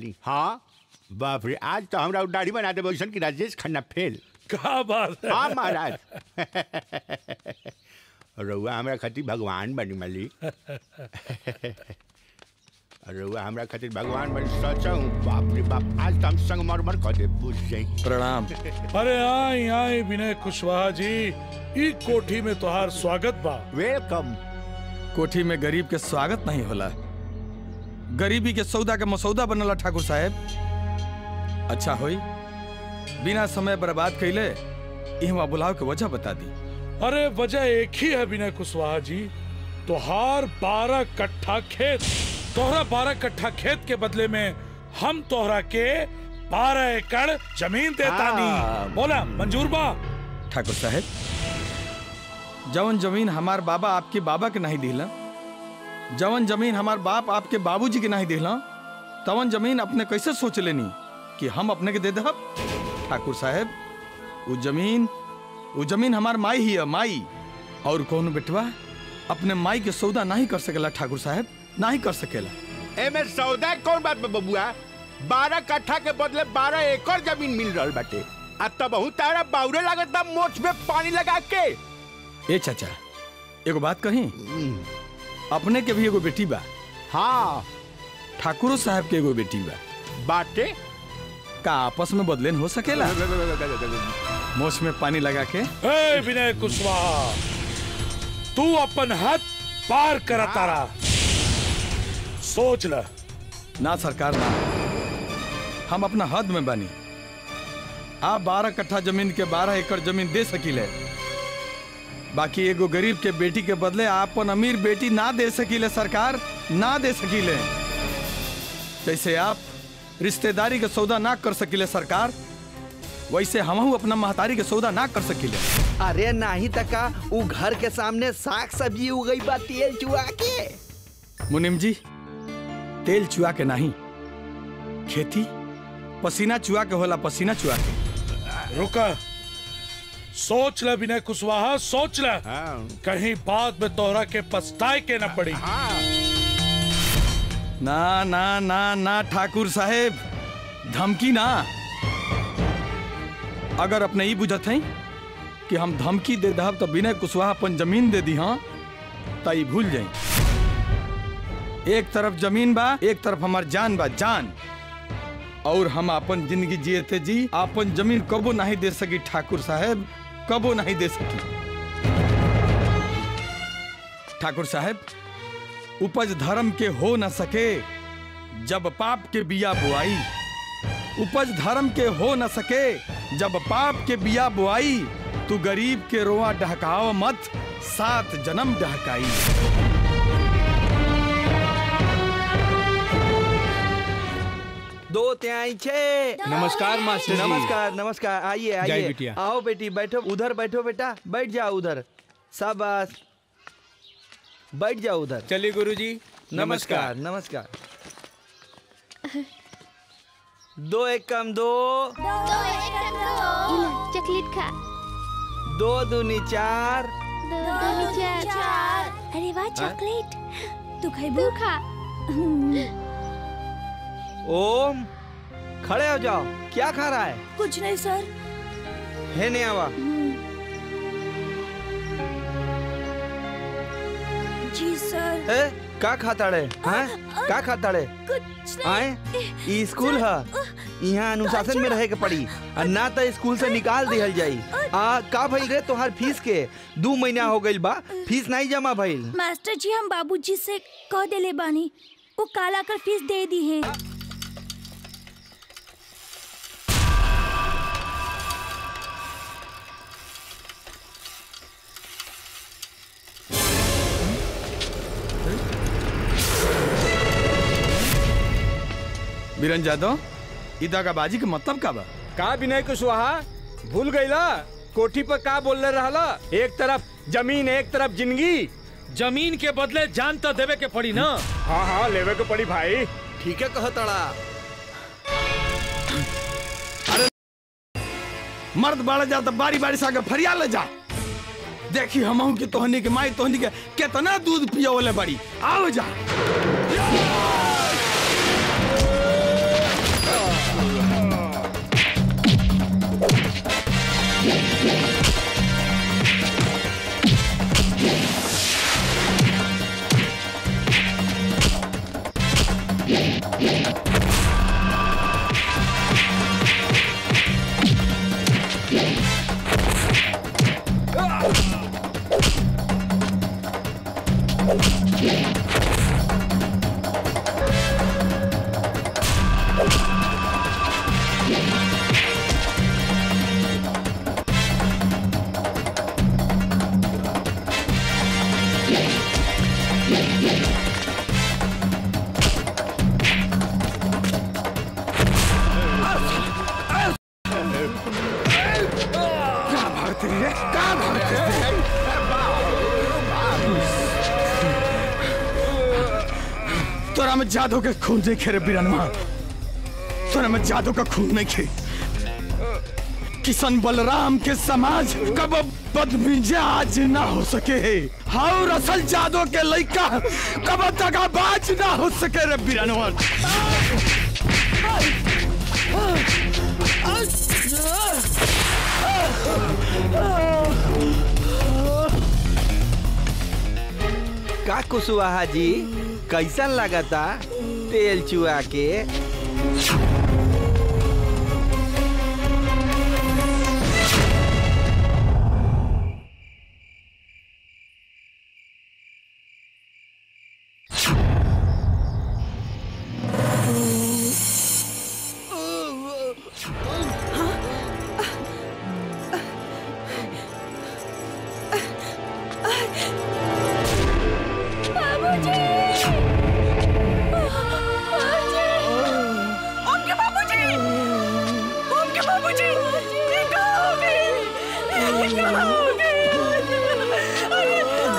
बानी हाँ बाप रे आज तो हमरा दाढ़ी बना देबो ऐसन कि राजेश खन्ना फेल का बात है हाँ महाराज रउआ हमरा खातिर भगवान बनी माली रउआ हमरा खातिर भगवान बनी सच हूँ बाप रे बाप आज तो हम संग मर मर कर दे बुझ जाई प्रणाम अरे आई आई विनय कुशवाहा जी ई कोठी में तोहार स्वागत बा वेलकम कोठी में गरीब के स्वागत नहीं होला गरीबी के सौदा के मसौदा बनला ठाकुर साहब अच्छा होई बिना समय बर्बाद कैले इहवा बुलाव के वजह बता दी अरे वजह एक ही है विनय कुशवाहा जी तोहार बारह कट्ठा खेत तोहरा बारह कट्ठा खेत के बदले में हम तोहरा के बारह एकड़ जमीन देता हाँ। नहीं बोला मंजूर बा ठाकुर साहब जवन जमीन हमार बाबा आपके बाबा के नहीं दिला जवन जमीन हमार बाप आपके बाबूजी के नहीं दिला तवन जमीन अपने कैसे सोच लेनी कि हम अपने के दे दहब ठाकुर साहब वो जमीन वो जमीन हमार माई ही है माई और कौन बेटवा अपने माई के सौदा नहीं कर सकेला ठाकुर साहब नहीं कर सकेला एमे सौदा कौन बात बा बबुआ बारह कट्ठा के बदले बारह एकड़ जमीन मिल रहल बाटे आ तब तारा बाउरे लागत बा मोछ में पानी लगा के ए चाचा एगो बात कही अपने के भी एगो बेटी बा हाँ ठाकुरो साहब के एगो बेटी बा बाटे का आपस में बदलेन हो सकेला मोछ में पानी लगा के ए विनय कुशवाहा तू अपन हद पार कर तारा सोच ल ना सरकार ना हम अपना हद में बानी आप बारह कट्ठा जमीन के बारह एकड़ जमीन दे सकीले बाकी एगो गरीब के बेटी के बदले आपन अमीर बेटी ना दे सकीले सरकार ना दे सकीले जैसे आप रिश्तेदारी के सौदा ना कर सकीले सरकार वैसे हमहू अपना महतारी के सौदा ना कर सकीले अरे नाही तका उ घर के सामने साग सब्जी उगई बा तेल चुआ के मुनिम जी तेल चुआ के नहीं खेती पसीना चुआ के होला पसीना चुआ के रुका सोच ल विनय कुशवाहा सोच ल हाँ कहीं बाद में तोहरा के पछताए के न पड़ी हाँ ना ना ना ना ठाकुर साहेब धमकी ना अगर अपने ई बुझत हैं कि हम धमकी दे दहब तो विनय कुशवाहा अपन जमीन दे दी हाँ तो ई भूल जाई एक तरफ जमीन बा एक तरफ हमार जान बा जान और हम अपन जिंदगी जियते जी अपन जमीन कबो नहीं दे सकी ठाकुर साहेब कबो नहीं दे सकी ठाकुर साहेब उपज धर्म के हो न सके जब पाप के बिया बुआई उपज धर्म के हो न सके जब पाप के बिया बुआई तू गरीब के रोआ डहकाव मत सात जन्म डहकाई दो त्याई छे नमस्कार मास्टर जी। नमस्कार नमस्कार आइए जय आइए बिटिया। आओ बेटी बैठो उधर बैठो बेटा बैठ जाओ उधर शाबाश बैठ जाओ उधर चलिए गुरुजी नमस्कार नमस्कार दो एक कम दो इला चॉकलेट खा दो दूनी चार दो दो चार अरे वाह चॉकलेट तू खाइबू खा ओम खड़े हो जाओ क्या खा रहा है कुछ नहीं सर है नहीं आवा जी सर ए का खाता रे हैं का खाता रे कुछ आए ई स्कूल है यहाँ अनुशासन में रहे के पड़ी आ ना तो स्कूल से निकाल दिहल जाई आ का भइल रे तोहार फीस के दू महीना हो गइल बा फीस नहीं जमा भइल मास्टर जी हम बाबूजी से कह देले बानी वो काला कर फीस दे दी है बीरन जादव ई दगाबाजी के मतलब का बा का विनय कुशवाहा भूल गईला कोठी पर का बोलने रहला एक तरफ जमीन एक तरफ जिंदगी जमीन के बदले जान तो देवे के पड़ी ना हाँ हाँ लेवे को पड़ी भाई ठीक है कहतड़ा मर्द बाड़ा जा तो बारी बारी से आगे फरिया ले जा देखी हमहू की तोहनी के माई तोहनी के कितना दूध पियोले बड़ी आओ जा तोरा में जादू के खून नहीं खेरे बिरनवा तोरा में जादू का खून नहीं खे किशन बलराम के समाज कब बदमिजाज ना हो सके और असल जादू के लइका कब दगाबाज ना हो सके रे बिरनवा का कुशवाहा जी कैसन लगता तेल चुआ के बाबूजी ओके बाबूजी ओके बाबूजी ये कहाँ हो गए ये कहाँ हो गए अरे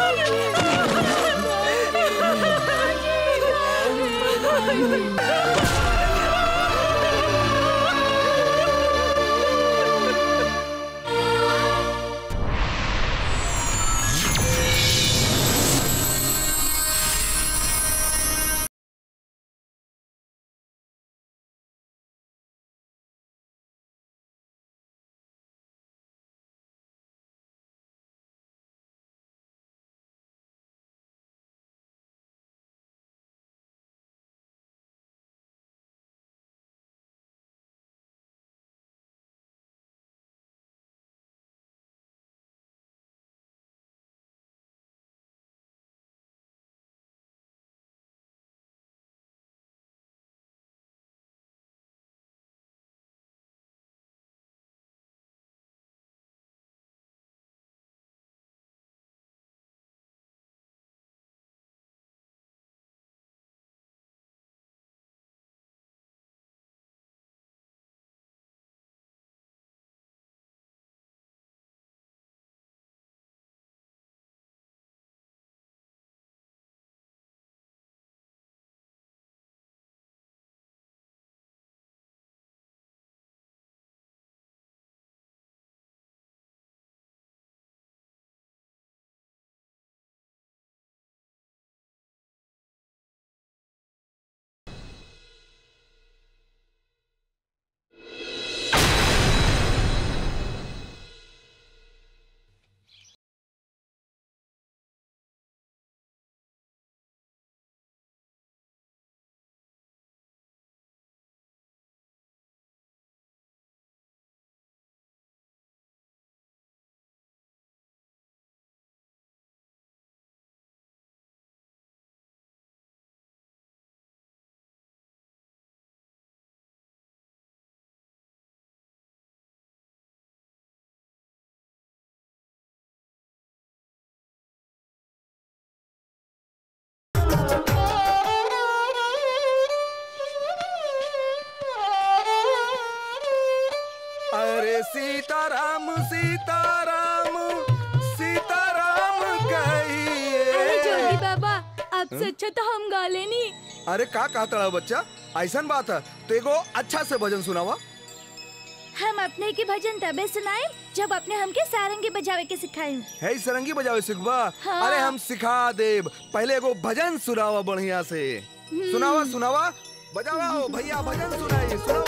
अरे सीताराम सीताराम सीताराम कहिए अरे जोगी बाबा अब से अच्छा तो हम गा लेनी अरे का कहता रहा बच्चा ऐसन बात है तो एगो अच्छा से भजन सुनावा हम अपने के भजन तबे सुनाए जब अपने हमके सारंगी बजावे के सिखाए है ई सरंगी बजावे सिखबा हाँ। अरे हम सिखा देब पहले एगो भजन सुनावा बढ़िया से सुनावा सुनावा बजावा हो भैया भजन सुनाइए सुनावा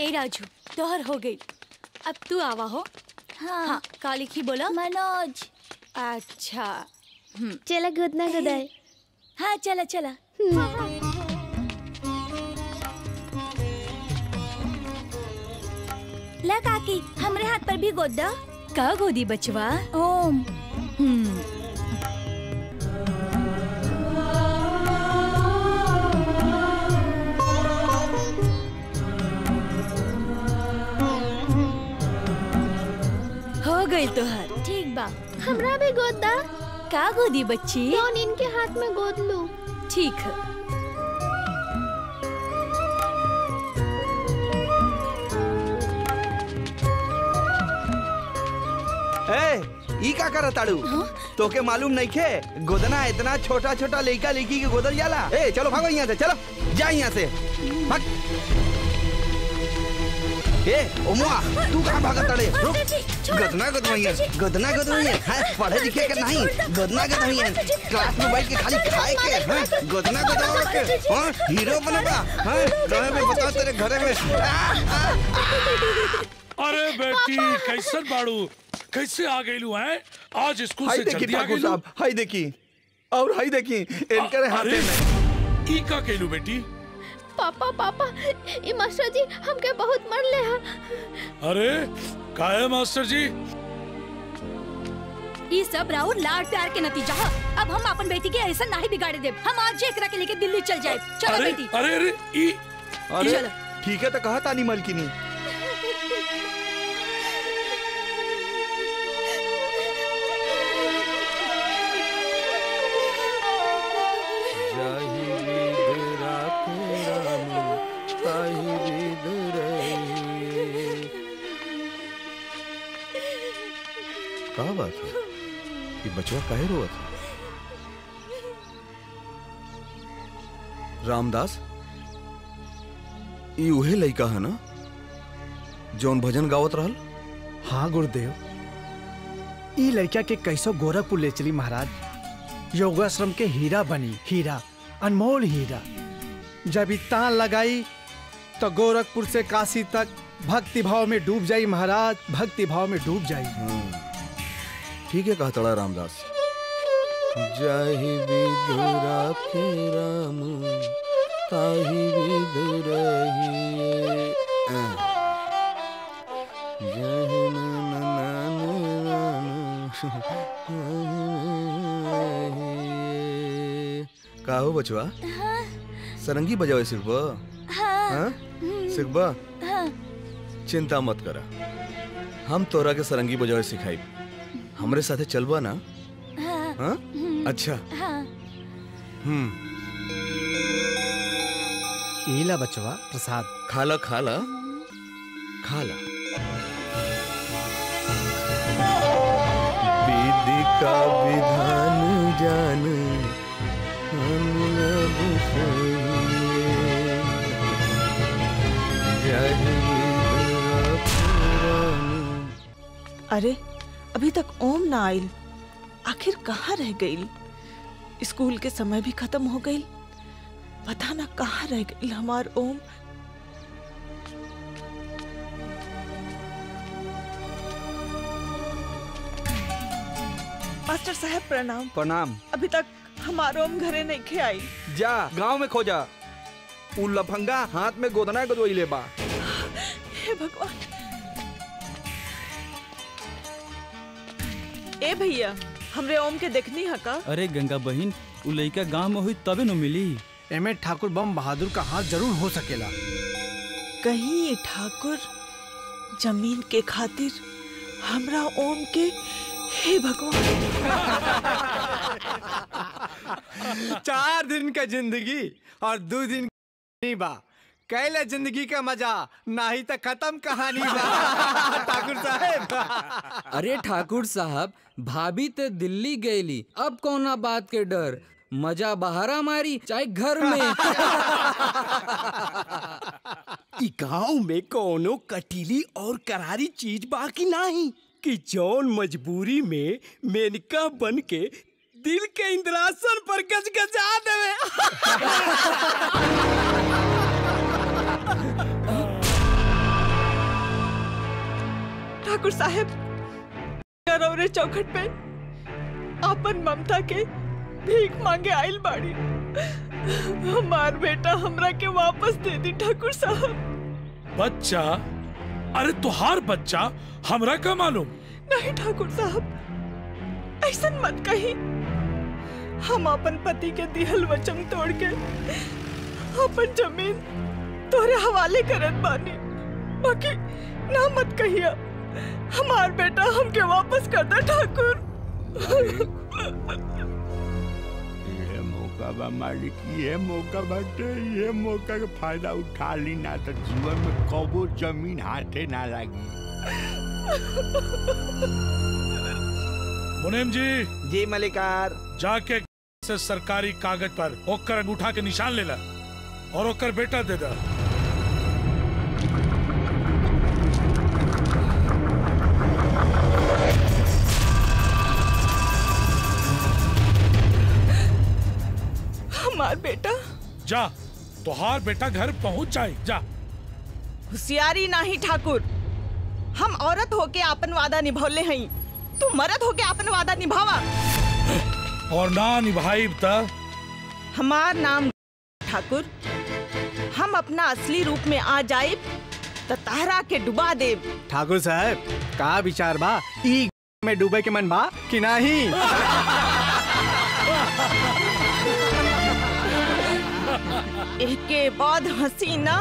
ए राजू तोहर हो गई अब तू आवा हो हाँ, हाँ का लिखी बोला मनोज अच्छा चला गोदना गोदाए हाँ चला चला ला काकी हमरे हाथ पर भी गोद दा का गोदी बचवा ओम हम्म हो गई तोहर ठीक बा हमरा भी गोद दा का गोदी बच्ची कौन इनके हाथ में गोद लूं ठीक है ए ई का करत ताड़ू तोके मालूम नहीं खे गोदना इतना छोटा छोटा लड़का लड़की के गोदल जाला ए चलो भागो यहाँ से चलो जा यहाँ से भाग ए ओमुआ तू कहाँ भागत ताड़े रुक गदना गदवैया गदना गदवैया हां पढ़े लिखे के नहीं गदना गदवैया क्लास में बैठ के खाली खाए के हां गदना गदवा के हां हीरो बनबा हां रहे में बताओ तेरे घरे में आ, आ, अरे बेटी कैसन बाड़ू कैसे आ गईलू हैं आज स्कूल हाय से देखी जल्दी आ ठाकुर गईलू साहब हाय देखी और हाय देखी इनकर हाथे में ई का केलू बेटी पापा पापा ये मास्टर जी हमके बहुत मर ले हा अरे का है मास्टर जी ई सब राउर लाड प्यार के नतीजा है अब हम अपन बेटी के ऐसा नहीं बिगाड़े देब हम आज एकरा के लेके दिल्ली चल जाए चलो अरे बेटी अरे अरे ई अरे चलो। ठीक है तो कहा तानी मलकिनी का बात है ये बचवा काहे रोवत है रामदास ई उहे लइका है ना जौन भजन गावत रहल हाँ गुरुदेव ई लड़का के कैसो गोरखपुर ले चली महाराज योगाश्रम के हीरा बनी हीरा अनमोल हीरा जब ई तान लगाई तो गोरखपुर से काशी तक भक्ति भाव में डूब जाई महाराज भक्ति भाव में डूब जाई ठीक है कहा तड़ा रामदास जाहि विदुरा के राम ताहि विदुरहिए जाहि न न न न न का हो बचवा सरंगी बजावे सिर्फ हाँ सिखबा हाँ चिंता मत करा हम तोरा के सरंगी बजावे सिखाई हमरे साथे चलबा ना हाँ हाँ अच्छा हाँ हम्म ईला बचवा प्रसाद खाला खाला खाला विधि का विधान जान हम अब सोइए। जय विधुरा पुराण अरे अभी तक ओम ना आइल आखिर कहाँ रह गई स्कूल के समय भी खत्म हो गई पता ना कहाँ रह गई हमार ओम मास्टर साहब प्रणाम प्रणाम अभी तक हमार ओम घरे नहीं खे आई जा गांव में खोजा उ लफंगा हाथ में गोदना गोदवैले बा हे भगवान ए भैया हमरे ओम के देखनी है का अरे गंगा बहन उ लइका गांव में हुई तबे न मिली एमे ठाकुर बम बहादुर का हाथ जरूर हो सकेला कहीं ये ठाकुर जमीन के खातिर हमरा ओम के हे भगवान चार दिन का जिंदगी और दो दिन नहीं बा कैले जिंदगी का मजा नहीं तो खत्म कहानी बा ठाकुर साहब अरे ठाकुर साहब भाभी ते दिल्ली गईली अब कौना बात के डर मजा बहारा मारी चाहे घर में इ गांव में कोनो कटीली और करारी चीज बाकी नहीं कि जौन मजबूरी में मेनका बन के दिल के इंद्रासन पर गजगजा देवे ठाकुर साहब रौरे चौखट पे अपन ममता के भीख मांगे आइल बाड़ी हमार बेटा हमरा के वापस दे दी ठाकुर साहब बच्चा अरे तुहार बच्चा हमरा का मालूम नहीं ठाकुर साहब ऐसा मत कही हम अपन पति के दिहल वचन तोड़ के अपन जमीन तोरे हवाले करत बानी बाकी ना मत कहिया हमार बेटा हमके वापस कर दे ठाकुर ये मौका बा मालिक ये मौका बाटे ये मौका के फायदा उठा ली ना तो जीवन में कबो जमीन हाथे ना लागी मुनीम जी जी मलिकार जाके से सरकारी कागज पर ओकर अंगूठा के निशान लेला और ओकर बेटा दे दा हमार बेटा जा तुहार बेटा घर पहुंच जाए जा होशियारी नाही ठाकुर हम औरत होके अपन वादा निभौले हई तू मर्द होके अपन वादा निभावा और ना निभाई त हमार नाम ठाकुर हम अपना असली रूप में आ जाए तो तारा के डुबा देब ठाकुर साहब का विचार बा ई में डूबे के मन बा कि नहीं के बाद हंसी ना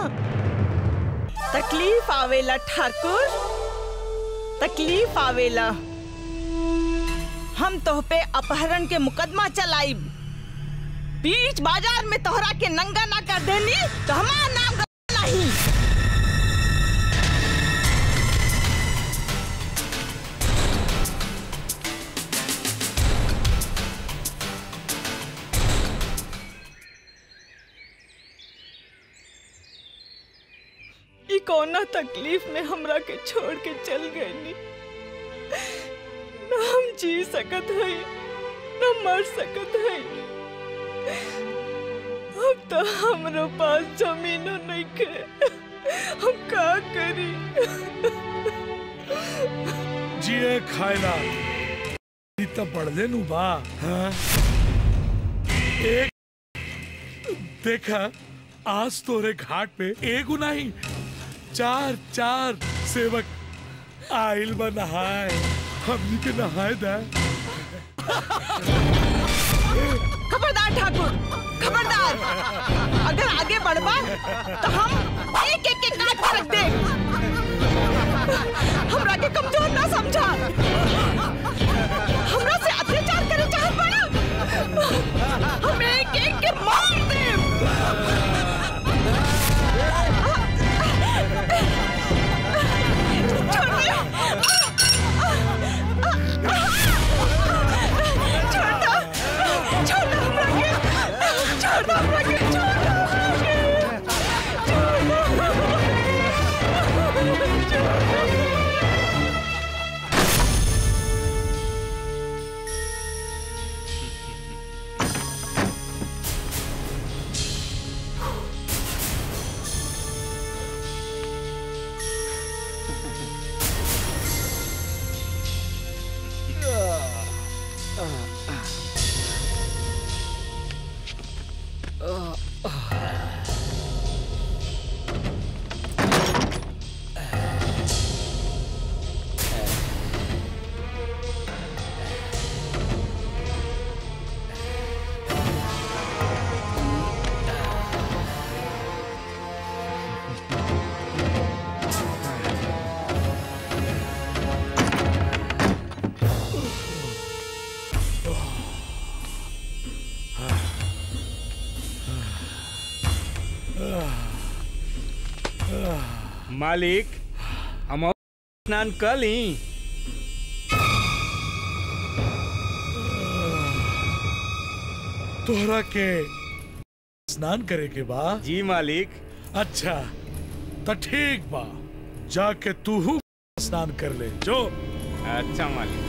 तकलीफ आवेला ठाकुर तकलीफ आवेला हम तोह पे अपहरण के मुकदमा चलाइब बीच बाजार में तोहरा के नंगा ना कर देनी तो हमारा नाम गवा नहीं ई कौना तकलीफ में हमरा के छोड़ के चल गई न हम जी सकत हई न मर सकत हई अब तो हमरो पास जमीनो नहीं के हम का करी जिए खायला ई त बढ़ले नु बा हाँ? एक देखा आज तोरे घाट पे एगो नहीं चार चार सेवक आइल बा नहाए हमनी के नहाए दा खबरदार ठाकुर खबरदार अगर आगे बढ़बा तो हम एक एक के काट के रख दे हमरा के कमजोर ना समझा हमरा से अत्याचार करे चाहत बड़ा हम एक एक के मार दे छोटा छोटा हमरा के छोटा हमरा के छोटा मालिक हम और स्नान कर ली तोहरा के स्नान करे के बा जी मालिक अच्छा तो ठीक बा जाके तू स्नान कर ले जो अच्छा मालिक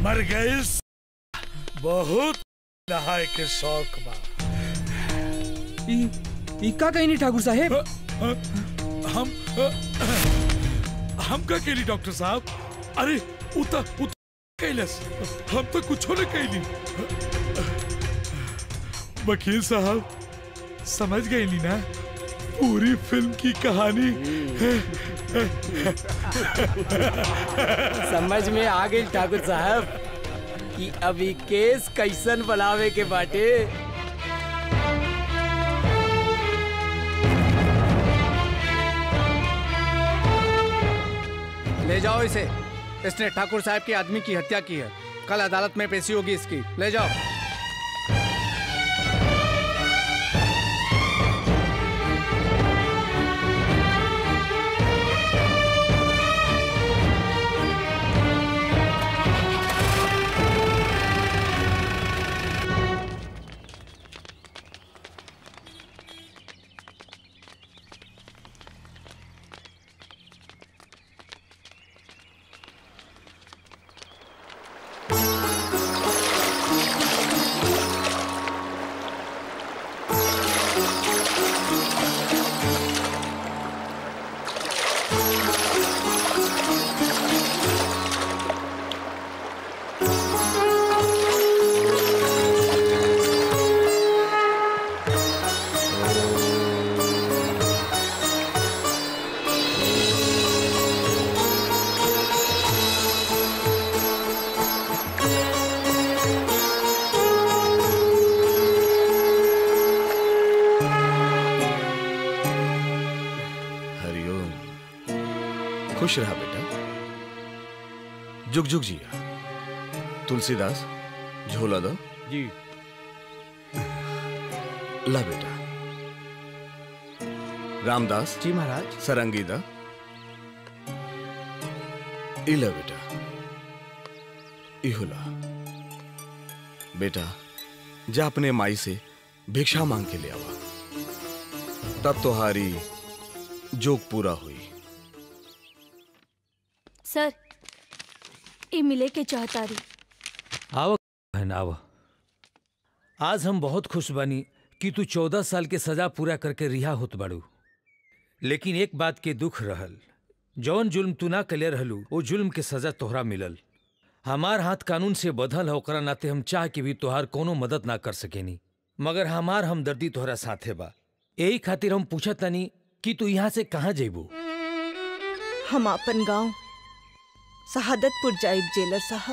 मर गई बहुत नहाए के शौक बा ई ई का कहीं नहीं ठाकुर साहेब हम हम का केली डॉक्टर साहब अरे उता उता कैलस हम तो कुछ न कैली वकील साहब समझ गए नी ना पूरी फिल्म की कहानी समझ में आ गई ठाकुर साहब कि अभी केस कैसन बनावे के बाटे ले जाओ इसे इसने ठाकुर साहब के आदमी की हत्या की है कल अदालत में पेशी होगी इसकी ले जाओ हरिओम खुश रहा बेटा जुग जुग जिया तुलसीदास झोला दो जी ला बेटा रामदास जी महाराज सरंगी दा इला बेटा इहुला बेटा जा अपने माई से भिक्षा मांग के ले आवा तब तुम्हारी जोक पूरा हुई सर ये मिले के चाहता रही आव बहन आव आज हम बहुत खुश बानी कि तू चौदह साल के सजा पूरा करके रिहा होत बाड़ू लेकिन एक बात के दुख रहल जौन जुल्म तू ना कले रहलू वो जुल्म के सजा तोहरा मिलल हमार हाथ कानून से बधल है ओकरा नाते हम चाह के भी तोहार कोनो मदद ना कर सकेनी मगर हमार हमदर्दी तोहरा साथे बा यही खातिर हम पूछत तनी कि तू यहाँ से कहाँ जेबू हम अपन गांव शहादतपुर जाइब जेलर साहब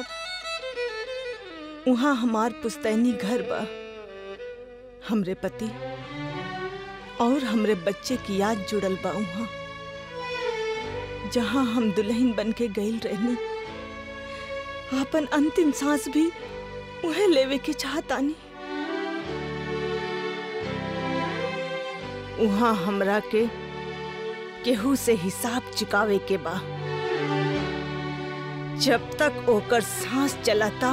वहाँ हमार पुस्तैनी घर बा हमरे पति और हमरे बच्चे की याद जुड़ल बा वहाँ जहाँ हम दुल्हन बन के गईल रहनी अपन अंतिम सांस भी उहे लेवे के चाहतानी वहाँ हमरा के केहू से हिसाब चुकावे के बा जब तक ओकर सांस चलता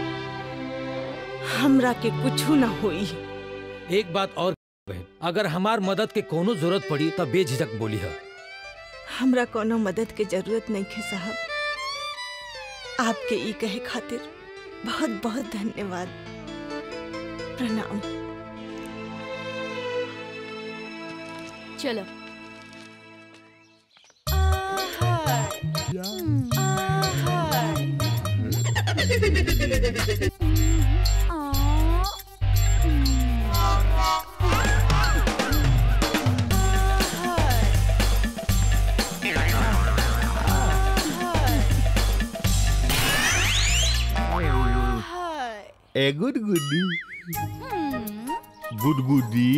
हमरा के कुछ ना होई एक बात और बहन अगर हमार मदद के कोनो जरूरत पड़ी तब बेझिझक बोली है हमरा कोनो मदद के जरूरत नहीं है साहब आपके ई कहे खातिर बहुत बहुत धन्यवाद प्रणाम चलो ए गुड गुडी गुडगुडी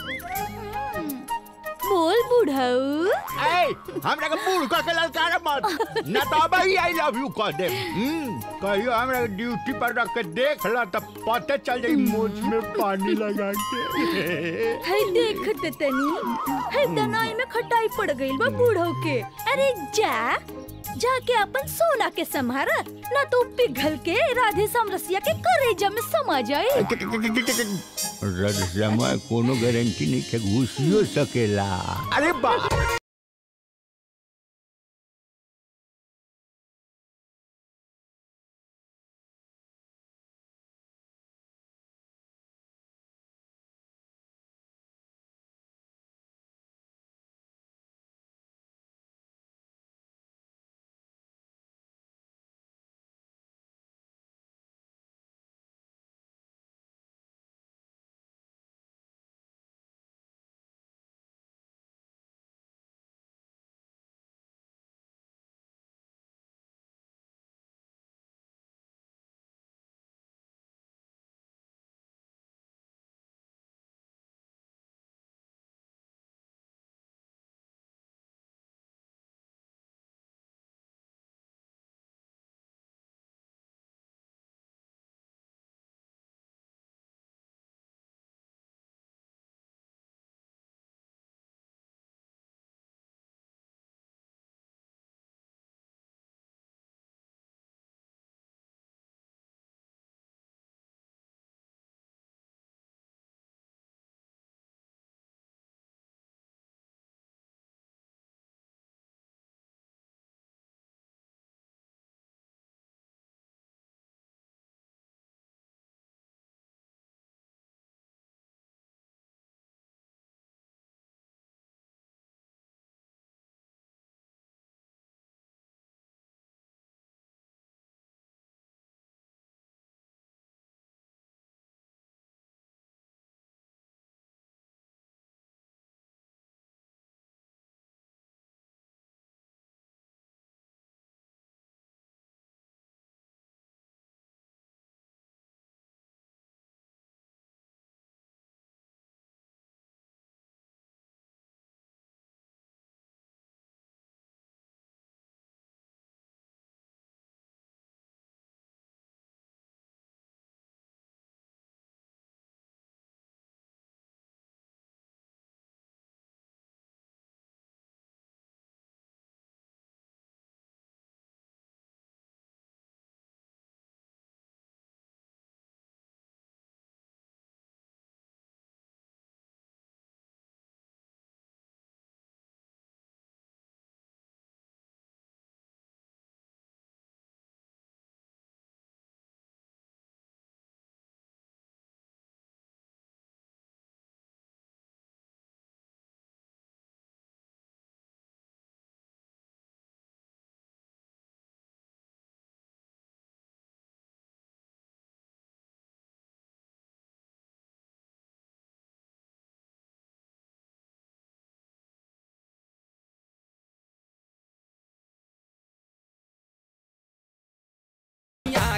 बोल बुढ़ऊ ए हमरा के बूढ़ कह के ललकार मत ना तो अब ही आई लव यू कह दे हम्म, कहियो हमरा के ड्यूटी पर रख के देख ला तब पते चल जाई मोछ में पानी लगा के है देखते तनी है दनाई में खटाई पड़ गई बा बूढ़ो के अरे जा जाके अपन सोना के संभारा ना तो पिघल के राधे समरसिया के करेजा में समा जाए रद समय कोनो गारंटी नहीं के घुसियो सकेला अरे बा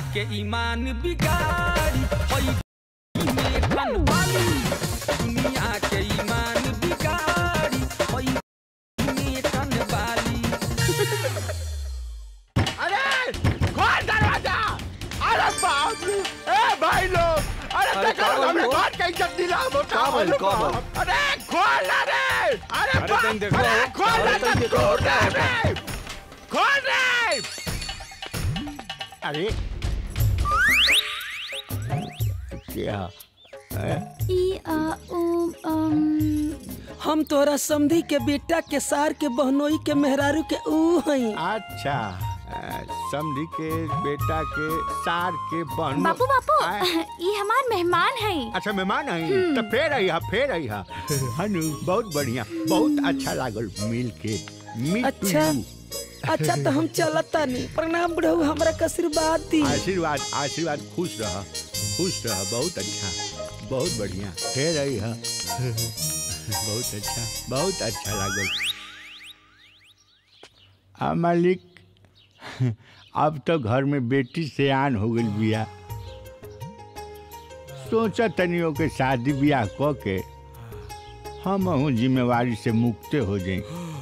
के ईमान बिगाड़ी होई में कन वाली दुनिया के ईमान बिगाड़ी होई में कन वाली अरे खोल दरवाजा अरे बाप रे ए भाई लोग अरे अरे देखो का बोल हमने बोल? खोल के इज्जत दिला मोटा का बोल, का बोल? अरे खोल ना रे अरे अरे बाप तनी देखो, अरे खोल ना अरे तनी तो देखो, खोल क्या रे है? खोल रे अरे क्या ई आ उ अम हम तोरा समधी के बेटा के सार के बहनोई के मेहरारू के ऊ हई अच्छा अ, समधी के बेटा के सार के बहन बापू बापू ये हमार मेहमान है अच्छा मेहमान आई हम्म। तो फेर आई हा फेर आई हा हनु बहुत बढ़िया बहुत अच्छा लागल मिल के मीट अच्छा अच्छा तो हम चलता नहीं प्रणाम बुढ़ऊ हमरा के आशीर्वाद दी आशीर्वाद आशीर्वाद खुश रह खुश रह बहुत अच्छा बहुत बढ़िया फेर आई हा बहुत अच्छा बहुत अच्छा लागल आ मालिक अब तो घर में बेटी से आन हो गई बिया सोचा तनियों के शादी ब्याह क के हम हूँ जिम्मेवारी से मुक्ते हो जाए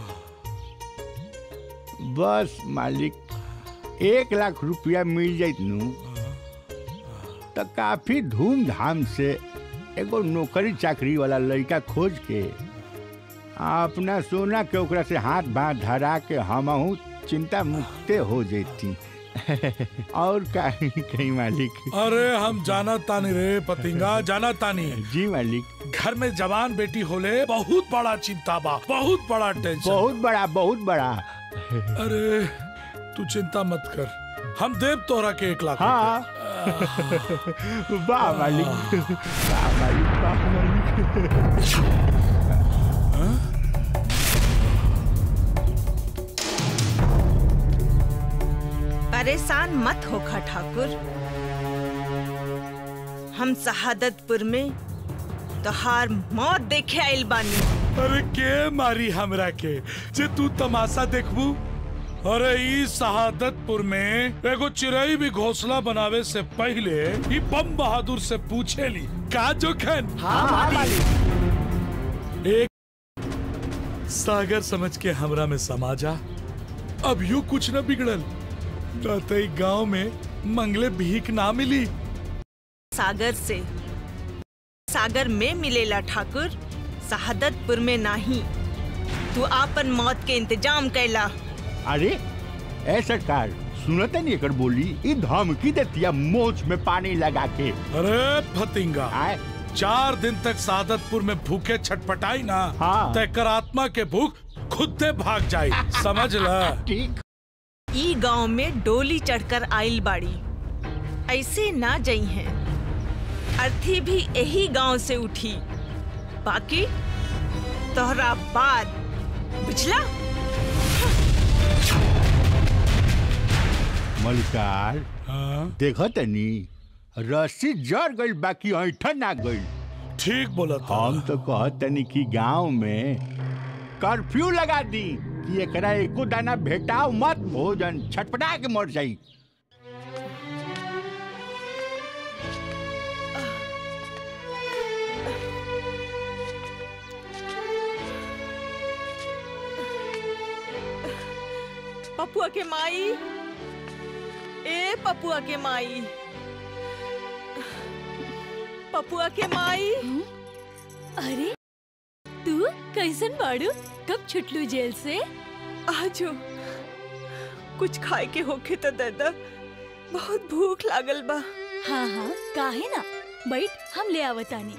बस मालिक एक लाख रुपया मिल जाइत नू तो काफी धूमधाम से एगो नौकरी चाकरी वाला लड़का खोज के आ अपना सोना के ओकरा से हाथ बांध धरा के हमहू चिंता मुक्ते हो जेती और कहीं कहीं मालिक अरे हम जाना तानी रे पतिंगा जाना तानी जी मालिक घर में जवान बेटी होले बहुत बड़ा चिंता बा बहुत बड़ा टेंशन बहुत बड़ा बहुत बड़ा अरे तू चिंता मत कर हम देव तोरा के एक लाख हाँ वाह मालिक वाह मालिक वाह मालिक परेशान मत होखा ठाकुर हम शहादतपुर में तोहार मौत देखे आइल बानी अरे के मारी हमरा के जे तू तमाशा देखबू अरे ई शहादतपुर में एगो चिड़ई भी घोंसला बनावे से पहले ई बम बहादुर से पूछे ली का जोखन हाँ, मालिक। एक सागर समझ के हमरा में समा जा अब यू कुछ न बिगड़ल कहते गांव में मंगले भीख ना मिली सागर से सागर में मिलेला ठाकुर शहादतपुर में नहीं तू आपन मौत के इंतजाम कैला अरे ए सरकार सुनते नहीं एकर बोली ई धमकी देतिया मोच में पानी लगा के अरे फतिंगा चार दिन तक सादतपुर में भूखे छटपटाई ना हाँ। तो एकर आत्मा के भूख खुद से भाग जाई समझ ल ठीक ई गांव में डोली चढ़कर आइल बाड़ी ऐसे ना जई हैं अर्थी भी यही गांव से उठी बाकी तोहरा बाद बुझला मलिकार देखो तनी रस्सी जड़ गई बाकी ऐठन ना गई ठीक बोला हम तो कहत तनी कि गांव में कर्फ्यू लगा दी कि एकरा एको दाना भेटाओ मत भोजन छटपटा के मर जाई पपुआ के माई ए पपुआ के माई पपुआ के माई अरे तू कैसन बाड़ू कब छुटलू जेल से आजो कुछ खाए के होखे तो दादा बहुत भूख लागल बा हाँ हाँ काहे ना बैठ हम ले आवतानी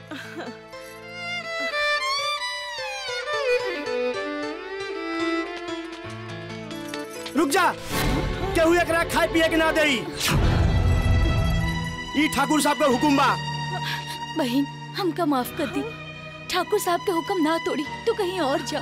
रुक जा केहू एकरा खाए पिए के ना देई ई ठाकुर साहब का हुकुम बा बहन हमका माफ कर दी ठाकुर साहब के हुक्म ना तोड़ी तू कहीं और जा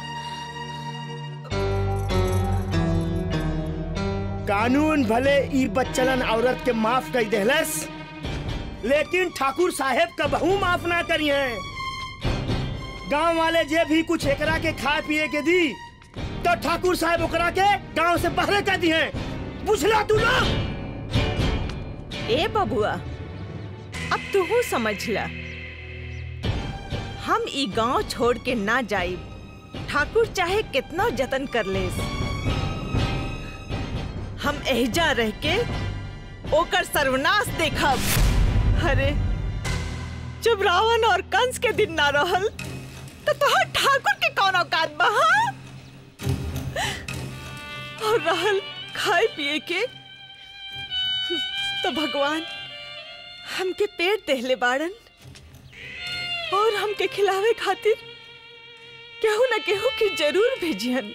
कानून भले ई बच्चलन औरत के माफ कर देहलस लेकिन ठाकुर साहेब का बहू माफ ना करी है गांव वाले जे भी कुछ एकरा के खाए पिए के दी तो ठाकुर साहब ओकरा के गांव से बाहर कर दी है बुझला तू ना ए बबुआ अब तू समझ ल हम ई गांव छोड़ के ना जाइब ठाकुर चाहे कितना जतन कर ले हम एहजा रह के ओकर सर्वनाश देखब अरे जब रावण और कंस के दिन ना रहल तो तोहर ठाकुर के कौन औकात बा हाँ? और रहल खाए पिए के तो भगवान हमके पेट देहले बाड़न और हमके खिलावे खातिर केहू न केहू के जरूर भेजियन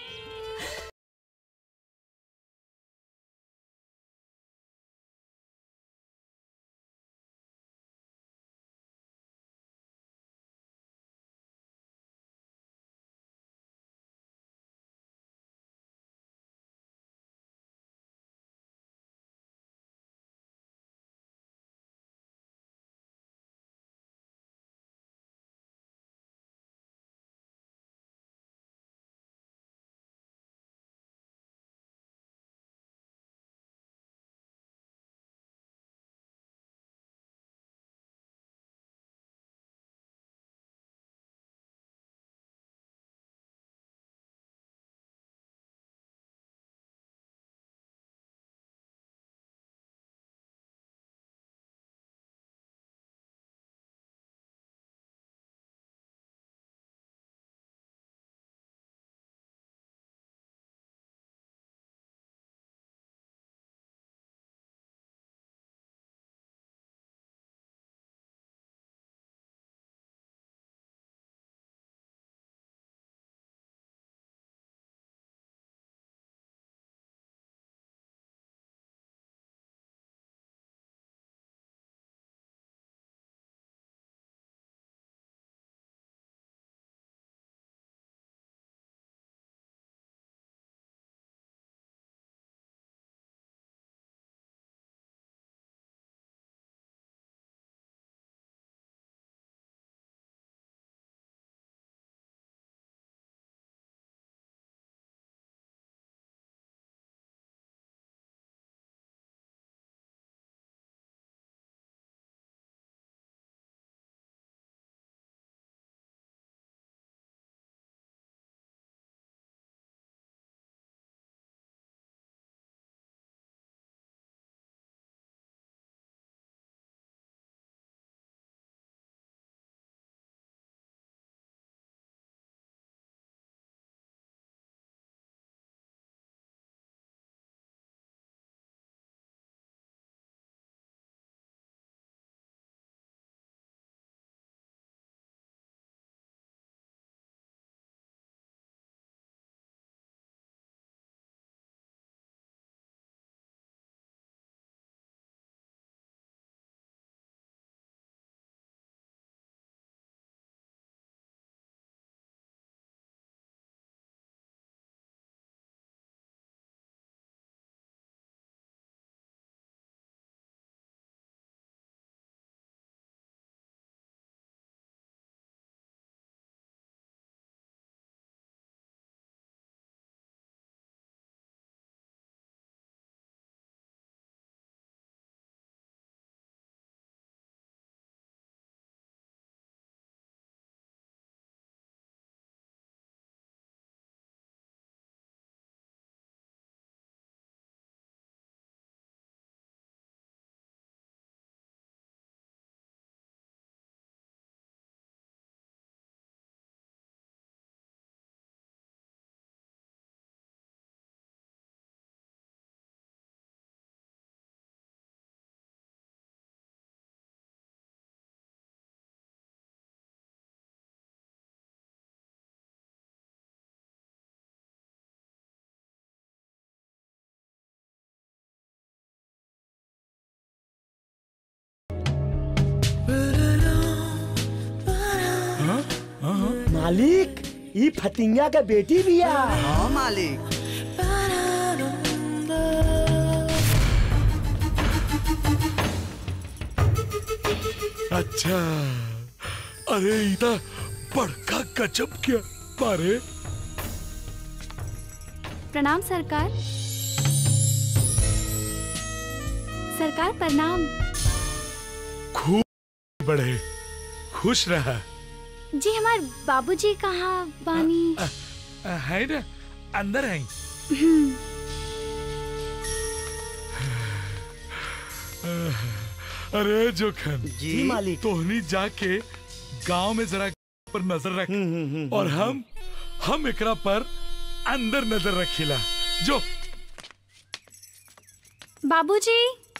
मालिक ई फतिंगा के बेटी बिया हाँ मालिक अच्छा अरे इधर बड़का गजब क्या बारे प्रणाम सरकार सरकार प्रणाम खूब बढ़े खुश रहा जी हमार बाबूजी कहाँ बानी है ना अंदर है हम्म, अरे जोखन जी मालिक तोहनी जाके गांव में जरा पर नजर रख और हम हम एकरा पर अंदर नजर रखिला जो बाबूजी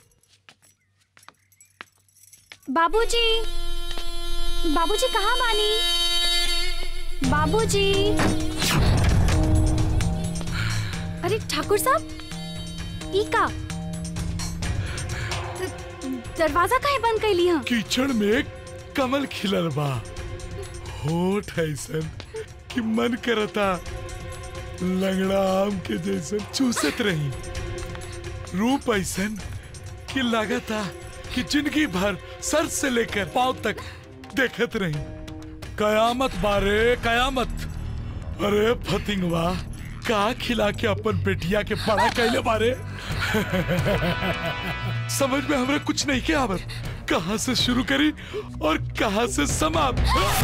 बाबूजी बाबूजी कहाँ बानी बाबूजी अरे ठाकुर साहब ई का द- दरवाजा काहे बंद कैली हम कीचड़ में कमल खिलल बा होठ ऐसन कि मन करता लंगड़ा आम के जैसन चूसत रही रूप ऐसन कि लागता कि जिंदगी भर सर से लेकर पांव तक देखत रही कयामत बारे कयामत अरे फतिंगवा का खिला के अपन बेटिया के बड़ा कैले बारे समझ में हमरा कुछ नहीं के आवत कहाँ से शुरू करी और कहाँ से समाप्त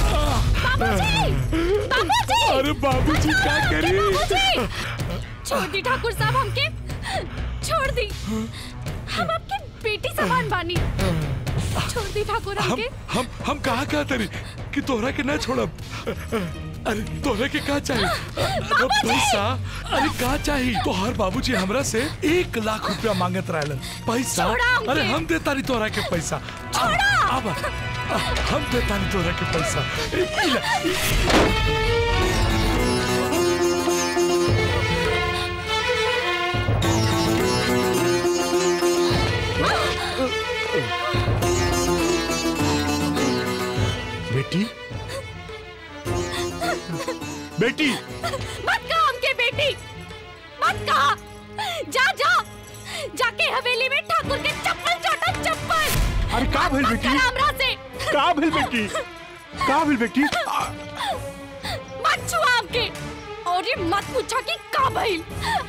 अरे बाबूजी क्या करी छोड़ दी ठाकुर साहब हमके छोड़ दी हम आपके बेटी समान बानी छोड़ दी ठाकुर हम हमके हम हम कहाँ कहाँ तरी कि तोहरा के ना छोड़ब अरे तोहरा के का चाहिए अरे पैसा अरे का चाहिए तोहर बाबूजी हमरा से एक लाख रुपया मांगत रहलन पैसा छोड़ा हमके। अरे हम देता नहीं तोहरा के पैसा अब अब हम देता नहीं तोहरा के पैसा ई ले, ई- बेटी बेटी मत कहा हमके बेटी मत कहा जा जा जाके हवेली में ठाकुर के चप्पल चाटो चप्पल अरे का भेल मत बेटी कर हमरा से का भेल बेटी का भेल बेटी मत छुआ हमके और ये मत पूछा कि का भइल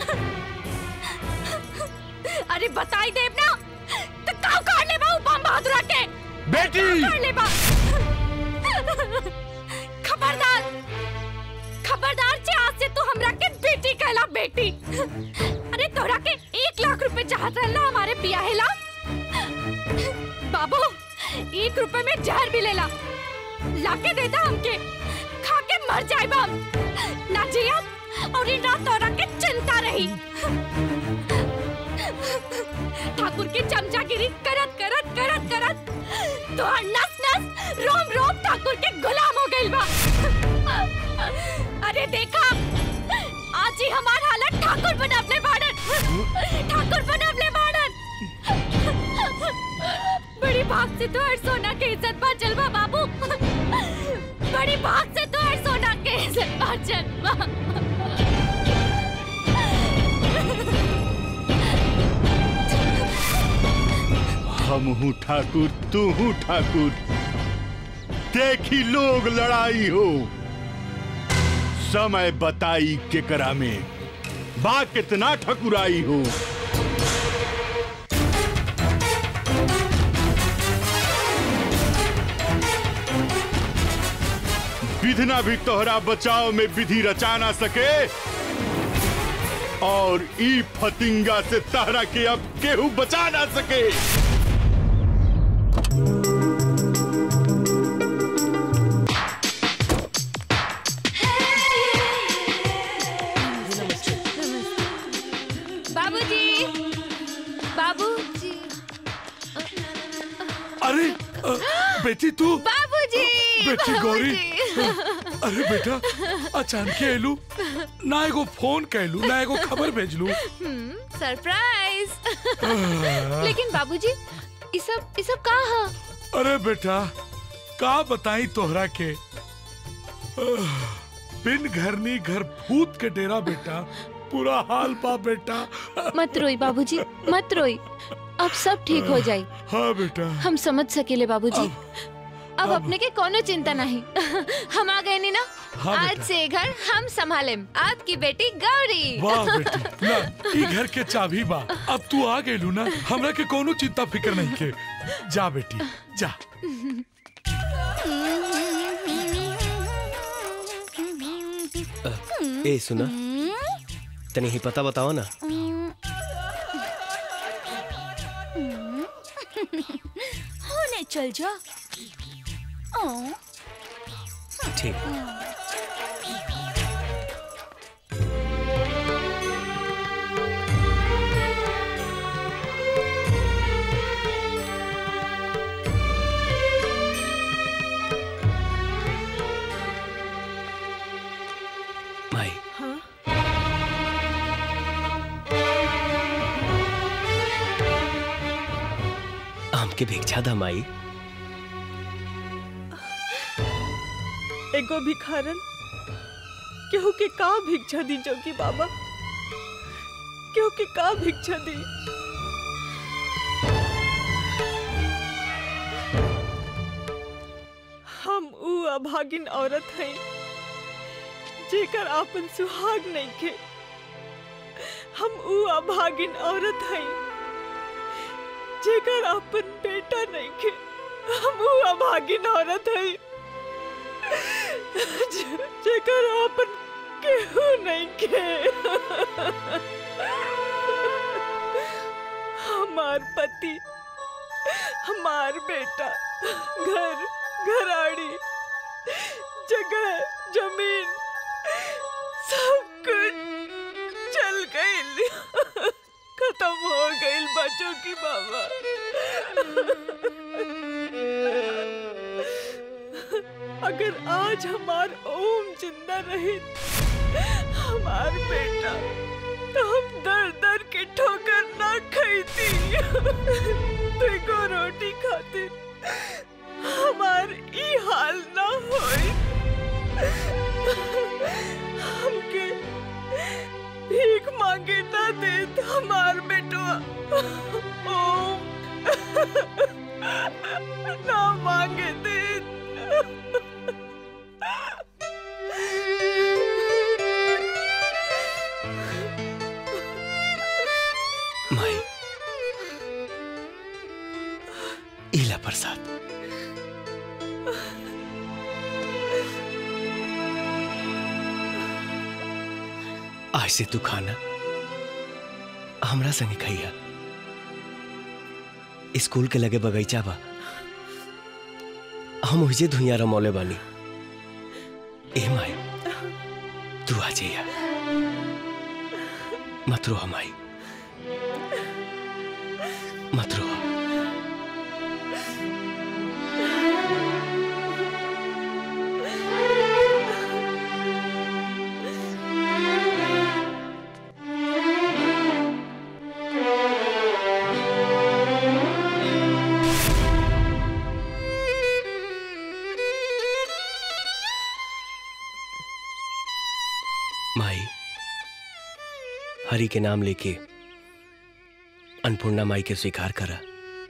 अरे बताई देव ना तो का कर ले बा बम बहादुरा के बेटी का कर ले बा खबरदार खबरदार से आज से तू हमरा के बेटी कहला बेटी अरे तोरा के एक लाख रुपए चाहत रहला हमारे बियाहेला बाबू एक रुपए में जहर भी लेला लाके देता हमके खा के मर जाए हम ना जिया और इन रात तोरा के चिंता रही ठाकुर की चमचागिरी करत करत करत करत तो नस नस रोम रोम ठाकुर के गुलाम हो गइल बा अरे देखा आज ही हमार हालत ठाकुर बनवले बाड़न ठाकुर बनवले बाड़न बड़ी भाग से तो हर सोना के इज्जत बचल बा बाबू बड़ी भाग से तो हर सोना के इज्जत बचल बा हम हूँ ठाकुर तू हूँ ठाकुर देखी लोग लड़ाई हो समय बताई केकरा में बा कितना ठकुराई हो विधना भी तोहरा बचाव में विधि रचा ना सके और ई फतिंगा से तहरा के अब केहू बचा ना सके बाबूजी बाबूजी अरे अ, बेटी तू बाबूजी बेटी गौरी अरे बेटा अचानक एलू ना एगो फोन कैलू ना एगो खबर भेजलू सरप्राइज लेकिन बाबूजी ई सब ई सब का ह अरे बेटा का बताई तोहरा के आह, बिन घरनी घर भूत के डेरा बेटा पूरा हाल पा बेटा मत रोई बाबूजी मत रोई अब सब ठीक हो जाई हाँ बेटा हम समझ सकेले बाबूजी अब अपने के कोनो चिंता नहीं हम आ गए नी ना हाँ, आज बेटा। से घर हम संभाले आपकी बेटी गौरी वाह बेटी ना ई घर के चाबी बा अब तू आ गेलू ना हमरा के कोनो चिंता फिकर नहीं के जा बेटी जा ए सुना तनी ही पता बताओ ना होने चल जा ओ ठीक माई हाँ आम के भिक्षा दा माई एगो भिखारन केहू के का भिक्षा दी जोगी बाबा केहू के का भिक्षा दी हम ऊ अभागिन औरत हैं जेकर आपन सुहाग नहीं के हम ऊ अभागिन औरत हैं जेकर आपन बेटा नहीं के हम ऊ अभागिन औरत हैं जे- जेकर आपन केहू नहीं के हमार पति हमार बेटा घर घराड़ी जगह जमीन सब कुछ चल गई खत्म हो गई बच्चों की बाबा अगर आज हमार ओम जिंदा रहे हमार बेटा तो हम दर दर के ठोकर ना खाती देखो रोटी खातिर हमार ई हाल ना होई हमके भीख मांगे ना देत हमार बेटवा ओम ना मांगे देत माई इला प्रसाद आज से तू खाना हमरा संगे खैया स्कूल के लगे बगीचा बा हम उजे धुइया रमौले बानी ए माई तू आ जाइया मत रो हमाई मत रो माई हरि के नाम लेके अन्नपूर्णा माई के स्वीकार करा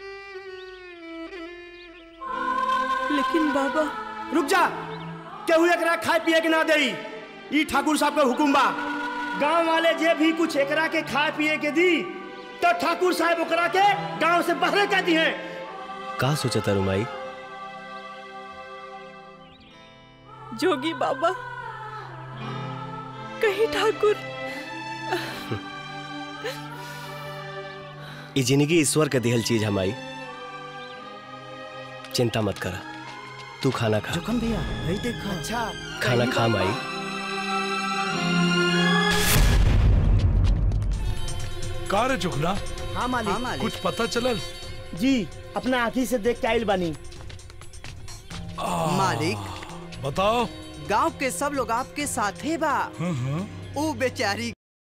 लेकिन बाबा रुक जा केहू एकरा खाए पिए के ना देई ई ठाकुर साहब का हुकुम बा गांव वाले जे भी कुछ एकरा के खाए पिए के दी तो ठाकुर साहब ओकरा के गांव से बाहर कर दी है का सोचा तारू माई जोगी बाबा कहीं ठाकुर ई जिंदगी ईश्वर के दिहल चीज हमारी चिंता मत करा तू खाना खा जोखम भैया वही देखो अच्छा खाना खा माई का रे जुगना हाँ मालिक हाँ, मालिक। कुछ पता चलल जी अपना आँखी से देख के आइल बानी मालिक बताओ गांव के सब लोग आपके साथे बा हाँ, हाँ। ओ बेचारी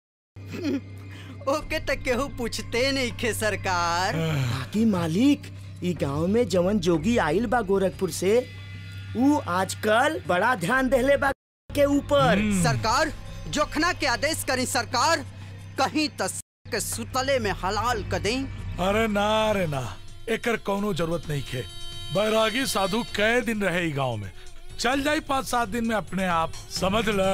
ओके तक केहू पूछते नहीं खे सरकार बाकी मालिक ई गांव में जवन जोगी आइल बा गोरखपुर से ऊ आजकल बड़ा ध्यान देले बा के ऊपर सरकार जोखना के आदेश करी सरकार कहीं तस के सुतले में हलाल कर दें अरे ना अरे ना एकर कोनो जरूरत नहीं खे बैरागी साधु कई दिन रहे गांव में चल जाई पाँच सात दिन में अपने आप समझ ल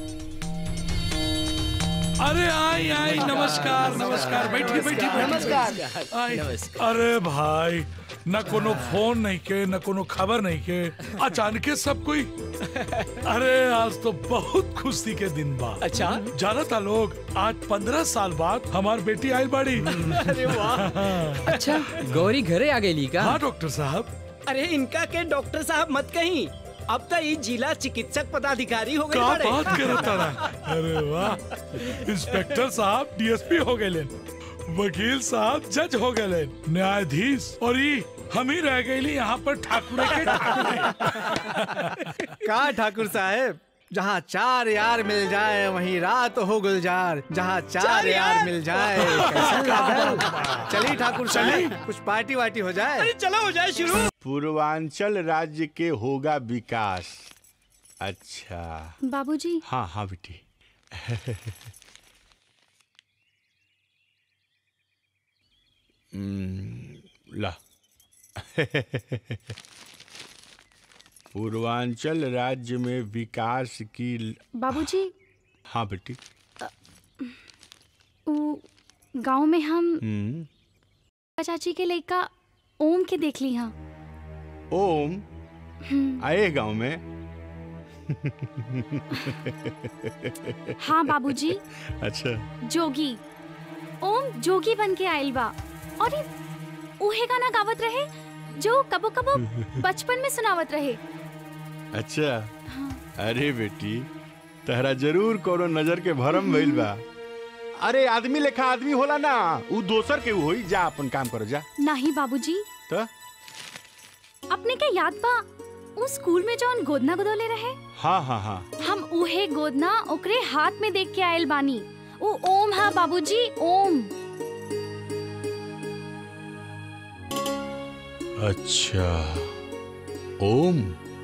अरे आई आई नमस्कार नमस्कार बैठी बैठी नमस्कार। आई अरे भाई न कोनो फोन नहीं के न कोनो खबर नहीं के अचानक सब कोई अरे आज तो बहुत खुशी के दिन बा अच्छा? जाना था लोग आज पंद्रह साल बाद हमार बेटी आई बड़ी अरे वाह। अच्छा गौरी घरे आ गई का हाँ डॉक्टर साहब अरे इनका के डॉक्टर साहब मत कहीं अब तो ये जिला चिकित्सक पदाधिकारी हो गए का बड़े। बात करत तारा अरे वाह इंस्पेक्टर साहब डीएसपी हो गए वकील साहब जज हो गए न्यायाधीश और ये हम ही रह गए यहाँ पर ठाकुर के ठाकुरे का ठाकुर साहब जहाँ चार यार मिल जाए वहीं रात हो गुलजार जहाँ चार चार यार यार? मिल जाए कैसा लागल? चलिए ठाकुर चलिए। साहब कुछ पार्टी वार्टी हो जाए अरे चलो हो जाए शुरू पूर्वांचल राज्य के होगा विकास अच्छा बाबूजी हाँ हाँ बेटी हम्म, ला पूर्वांचल राज्य में विकास की ल- बाबूजी हाँ बेटी उ गांव में हम हम्म, चाची के लड़का ओम के देख ली हाँ ओम हम्म, आए गांव में हाँ बाबूजी अच्छा जोगी ओम जोगी बन के आयल बा और ये उहे गाना गावत रहे जो कबो कबो बचपन में सुनावत रहे अच्छा अरे बेटी तहरा जरूर कोनो नजर के भरम भइल बा अरे आदमी लेखा आदमी होला ना उ दोसर के होई जा अपन काम करो जा नहीं बाबूजी तो अपने के याद बा उ स्कूल में जौन गोदना गोदौले रहे हाँ हाँ हाँ हम उहे गोदना ओकरे हाथ में देख के आयल बानी उ ओम हा बाबूजी ओम अच्छा ओम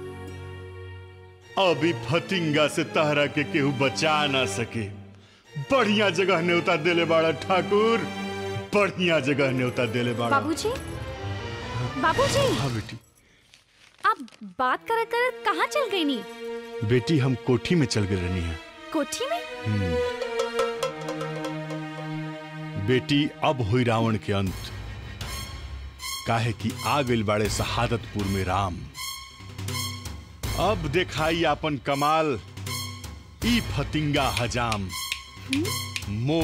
अभी फतिंगा से तहरा के केहू बचा ना सके बढ़िया जगह न्योता देले बाड़ा ठाकुर बढ़िया जगह न्योता देले बाड़ा बाबूजी बाबूजी हाँ बेटी आप बात करत करत कहाँ चल गई नी बेटी हम कोठी में चल गए रहनी है कोठी में हम्म। बेटी अब हुई रावण के अंत काहे कि आ गइल बाड़े शहादतपुर में राम अब देखाई अपन कमाल ई फतिंगा हजाम मो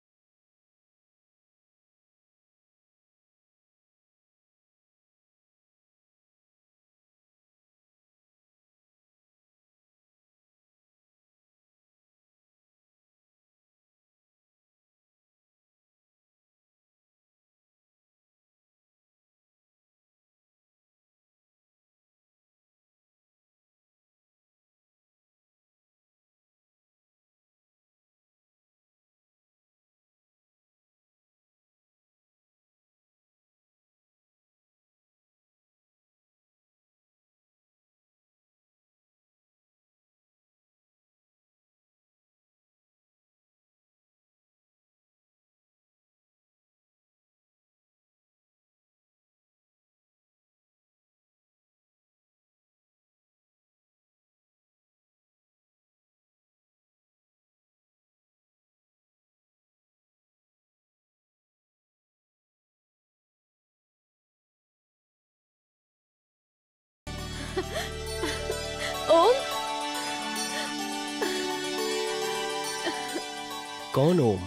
ओम कौन ओम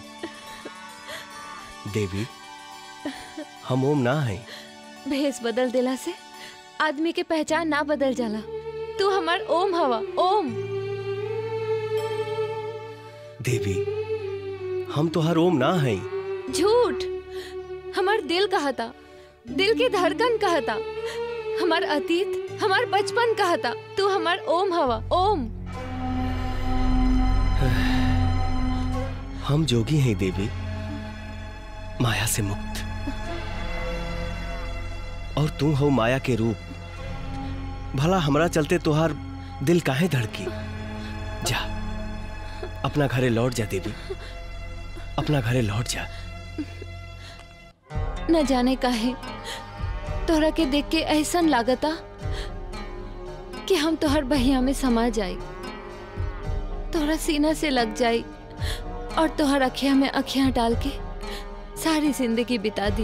देवी हम ओम ना हैं भेष बदल देला से आदमी के पहचान ना बदल जाला तू हमार ओम हवा ओम देवी हम तो हर ओम ना हैं झूठ हमार दिल कहता दिल के धड़कन कहता हमार अतीत हमार बचपन कहता तू हमार ओम हवा ओम हम जोगी हैं देवी माया से मुक्त और तू हो माया के रूप भला हमरा चलते तुहार दिल काहे धड़की जा अपना घरे लौट जा देवी अपना घरे लौट जा न जाने काहे तोहरा के देख के ऐसन लागता कि हम तोहर बहिया में समा जाई तोहरा सीना से लग जाई और तोहर अखिया में अखियां डाल के सारी जिंदगी बिता दी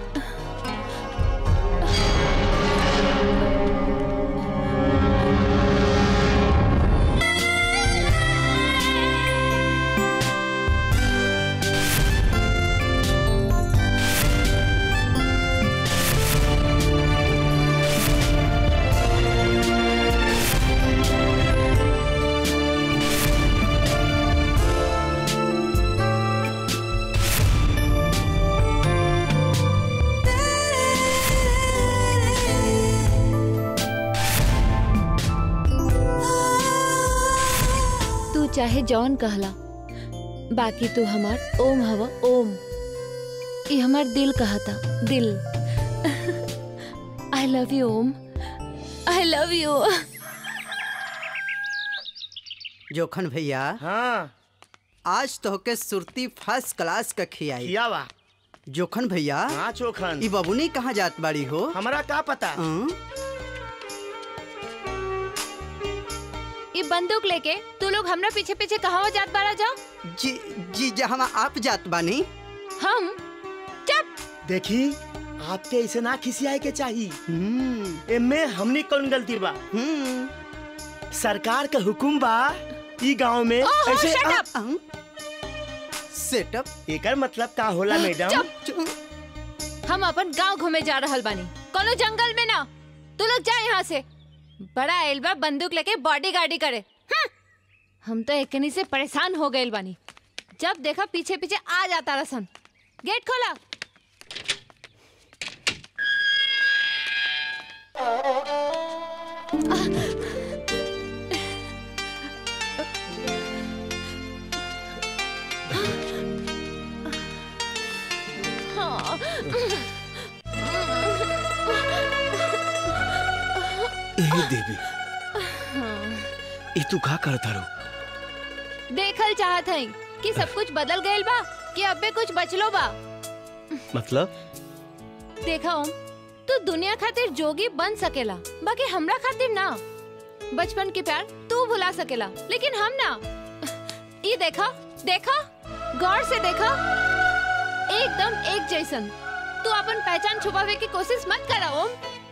तू चाहे जौन कहला बाकी तू हमार ओम हवा ओम ये हमार दिल कहता दिल I love you Om I love you Jokhan भैया हाँ आज तो के सुरती फर्स्ट क्लास का खियाई खियावा जोखन भैया हाँ चोखन ई बबुनी कहाँ जात बाड़ी हो हमरा का पता ये बंदूक लेके तू लोग हमरा पीछे पीछे कहाँ जात बारा जा जी जी जहाँ आप जात बानी हम देखी आपके ऐसे ना खिसियाए के चाहिए एमे हमनी कौन गलती बा सरकार का हुकुम बा ई गांव में ओहो, ऐसे shut सेटअप एकर मतलब का होला मैडम हम अपन गांव घूमे जा रहल बानी कोनो जंगल में ना तू लोग जा यहाँ से बड़ा एल्बा बंदूक लेके बॉडी गार्डी करे हम्म। हम तो एकनी से परेशान हो गए बानी जब देखा पीछे पीछे आ जाता रसन गेट खोला हाँ। ए देवी ई तू का करता रो देखल चाहत हई कि सब कुछ बदल गइल बा कि अबे कुछ बचलो बा मतलब देखा ओम तू दुनिया खातिर जोगी बन सकेला बाकी हमरा खातिर ना बचपन के प्यार तू भुला सकेला लेकिन हम ना ये देखा देखा गौर से देखा एकदम एक जैसन तू अपन पहचान छुपावे की कोशिश मत करा ओम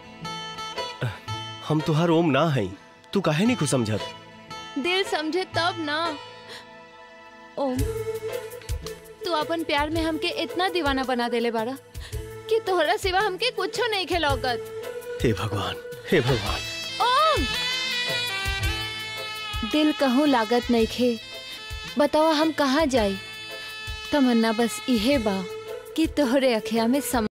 हम तुहार ओम ना हई तू काहे नहीं कुछ समझत दिल समझे तब ना ओम तू अपन प्यार में हमके इतना दीवाना बना देले बारा कि तोहरा सिवा हमके कुछो नहीं खिलौकत हे भगवान हे भगवान ओम दिल कहूँ लागत नहीं खे बताओ हम कहाँ जाई तमन्ना बस इहे बा कि तोहरे अखिया में सम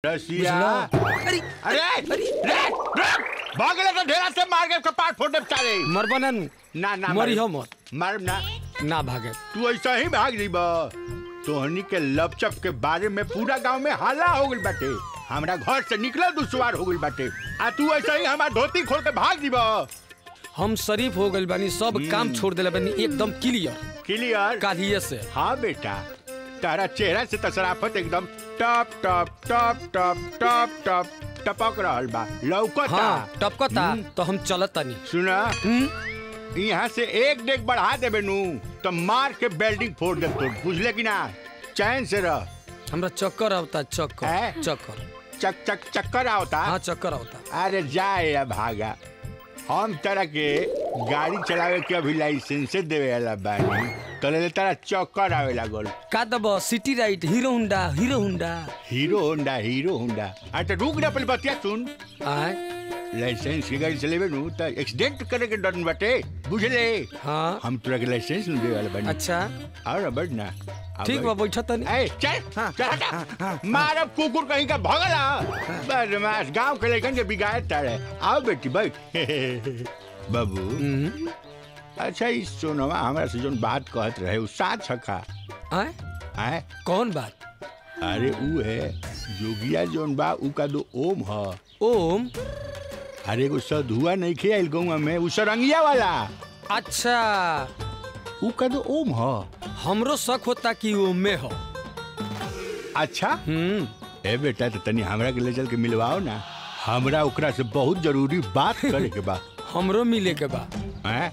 रसिया अरे अरे अरे भागले तो ढेरा से मार के कपाट फोड़ दे बेचारे मरबा ना नु ना ना मरी हो मर मर ना ना भागे तू ऐसा ही भाग दी बा तोहनी के लपचप के बारे में पूरा गांव में हाला हो गइल बाटे हमरा घर से निकलल दुश्वार हो गइल बाटे आ तू ऐसा ही हमार धोती खोल के भाग दी बा हम शरीफ हो गइल बानी सब काम छोड़ देले बानी एकदम क्लियर क्लियर कालिए से हाँ बेटा तारा चेहरा से तसराफत एकदम टप टप टप टप टप टप टपक रहल बा लौकता हाँ टपकता तो हम चलत तानी सुना यहाँ से एक डेग बढ़ा देबे नु तो मार के बेल्डिंग फोड़ दे तो बुझले कि ना चैन से रह हमरा चक्कर आवता चक्कर चक्कर चक चक चक्कर आवता हाँ चक्कर आवता अरे जाए या भागा हम तरह के गाड़ी चलावे के अभी लाइसेंस देवे वाला बानी तो ले तारा चक्कर आवे लागल का दब सिटी राइट Hero Honda Hero Honda Hero Honda Hero Honda अच्छा रुक ना पहले बतिया सुन आय लाइसेंस की गाड़ी चलेबे नु त एक्सीडेंट करे के डर बाटे बुझले हाँ हम तोरा के लाइसेंस न देवे वाला बानी अच्छा और बढ़ ना अब ठीक बा बैठा तनी ए चल चल हटा मारब कुकुर कहीं का भगला बदमाश गांव के लेकिन के बिगाड़ तारे आओ बेटी बैठ बाबू अच्छा इस सोनवा हमरा से जोन बात कहत रहे उ साथ छका आय आय कौन बात अरे उ है जोगिया जोन बा उ का दो ओम ह ओम अरे एगो सधुआ नहीं खे आइल गौवा में उ सरंगिया वाला अच्छा उ का दो ओम ह हमरो शक होता कि ओम में हो अच्छा ए बेटा तो तनी हमरा के ले चल के मिलवाओ ना हमरा ओकरा से बहुत जरूरी बात करे के बा हमरो मिले के बा हैं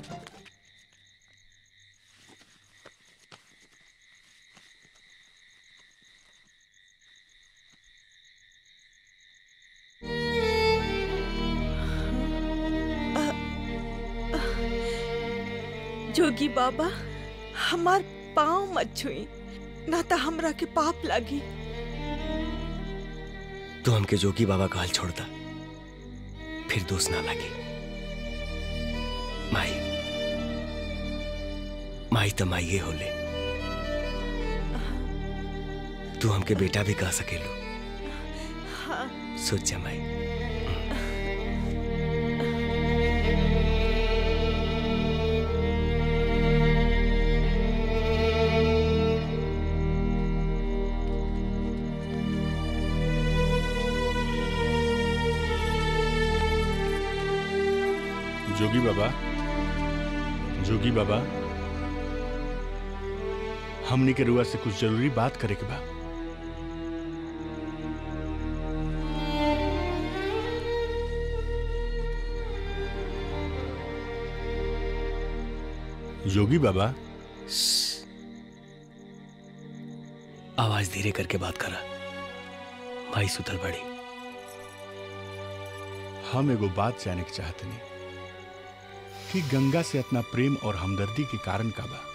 जोगी बाबा हमार पाँव मत छुई ना तो हमरा के पाप लगी तो हमके जोगी बाबा का हाल छोड़ता फिर दोष ना लगे माई माई तो माई होले तू हमके बेटा भी कह सकेलू हाँ सोच जा माई जोगी बाबा जोगी बाबा हमनी के रुआ से कुछ जरूरी बात करे के बा जोगी बाबा आवाज धीरे करके बात करा माई सुतल बड़ी हम एगो बात जाने के चाहते नहीं कि गंगा से इतना प्रेम और हमदर्दी के कारण का बा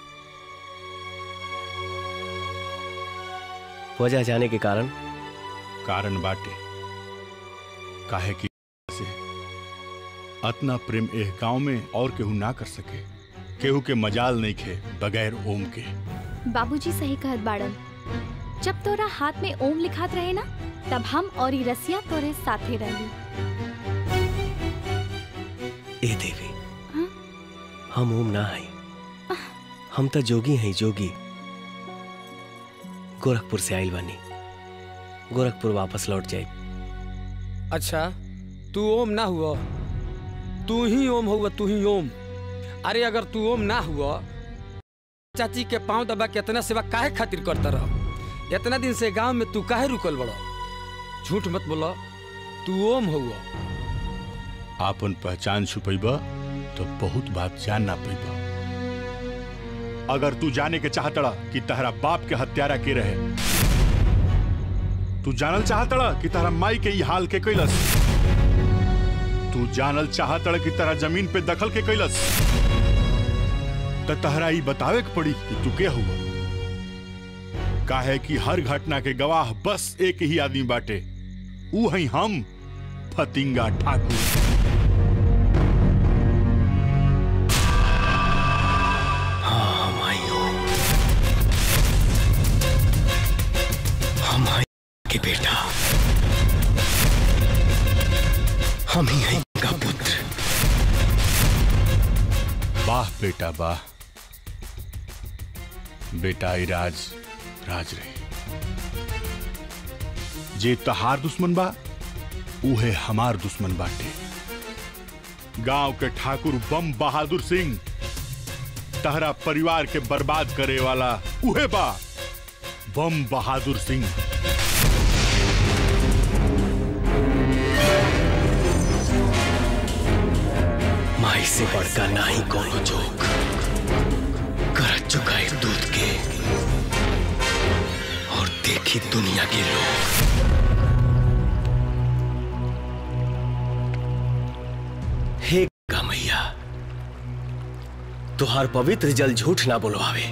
वजह जाने के कारण कारण बाटे काहे कि से अतना प्रेम एह गांव में और केहू ना कर सके केहू के मजाल नहीं खे बगैर ओम के बाबूजी सही कहत बाड़न जब तोरा हाथ में ओम लिखात रहे ना तब हम और ई रसिया तोरे साथे रही ए देवी हम ओम ना हई हम तो जोगी हैं जोगी गोरखपुर से आइल बानी गोरखपुर वापस लौट जाए अच्छा तू ओम ना हुआ तू ही ओम हुआ तू ही ओम अरे अगर तू ओम ना हुआ चाची के पांव दबा के इतना सेवा काहे खातिर करता रह इतना दिन से गांव में तू काहे रुकल बड़ो झूठ मत बोलो तू ओम हुआ आपन पहचान छुपैबा तो बहुत बात जान ना पैबा अगर तू जाने के चाहतड़ा कि तहरा बाप के हत्यारा के रहे तू जानल चाहतड़ा कि तहरा माई के ई हाल के कैलस तू जानल चाहतड़ा कि तहरा जमीन पे दखल के कैलस त तहरा ई बतावे के पड़ी कि तू के हुआ काहे कि हर घटना के गवाह बस एक ही आदमी बाटे ऊ हई हम फतिंगा ठाकुर हाँ हम आई हो हम आई के बेटा हम ही हैं का पुत्र वाह बेटा वाह बेटा ई राज राज रहे जे तहार दुश्मन बा उहे हमार दुश्मन बाटे गांव के ठाकुर बम बहादुर सिंह तहरा परिवार के बर्बाद करे वाला उहे बा बम बहादुर सिंह माई से बढ़कर नाही कोनो जोक कर चुकाए दूध के और देखी दुनिया के लोग हे गमैया तुहार पवित्र जल झूठ ना बोलवावे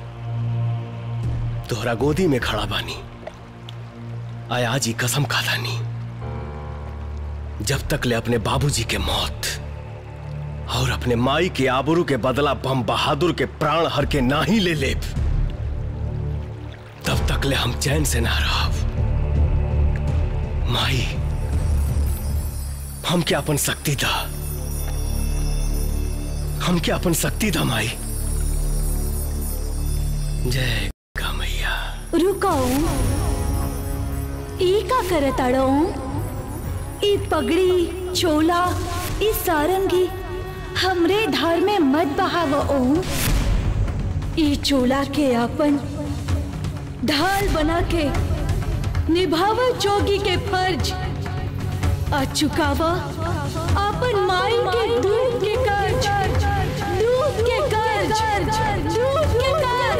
तोहरा गोदी में खड़ा बानी आया जी कसम खादानी जब तक ले अपने बाबूजी के मौत और अपने माई के आबरू के बदला बम बहादुर के प्राण हर के ना ही ले ले तब तक ले हम चैन से ना रह माई हम क्या अपन शक्ति था हम क्या अपन शक्ति था माई जय मैया रुकाओ ई का करत अड़ो ई पगड़ी चोला ई सारंगी हमरे धार में मत बहाव ओम ई चोला के अपन ढाल बना के निभाव जोगी के फर्ज आ चुकावा अपन माई के दूध के कर्ज दूध के कर्ज दूध के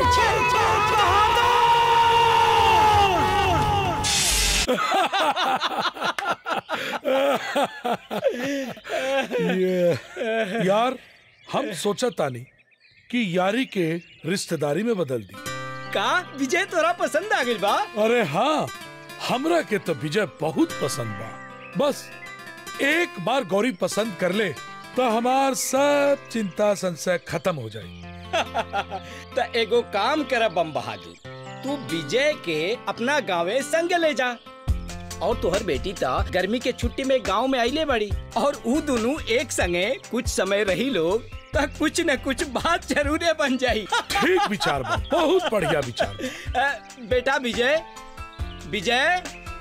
ये- यार हम सोचा तानी कि यारी के रिश्तेदारी में बदल दी का विजय तोरा पसंद आ गई बा अरे हाँ हमरा के तो विजय बहुत पसंद बा बस एक बार गौरी पसंद कर ले तो हमार सब चिंता संशय खत्म हो जाए त एगो काम कर बम बहादुर तू विजय के अपना गाँवे संग ले जा और तोहर बेटी ता गर्मी के छुट्टी में गांव में आइले बड़ी और ऊ दोनों एक संगे कुछ समय रही लोग त कुछ न कुछ बात जरूर बन जाई ठीक विचार बा बहुत बढ़िया विचार अ, बेटा विजय विजय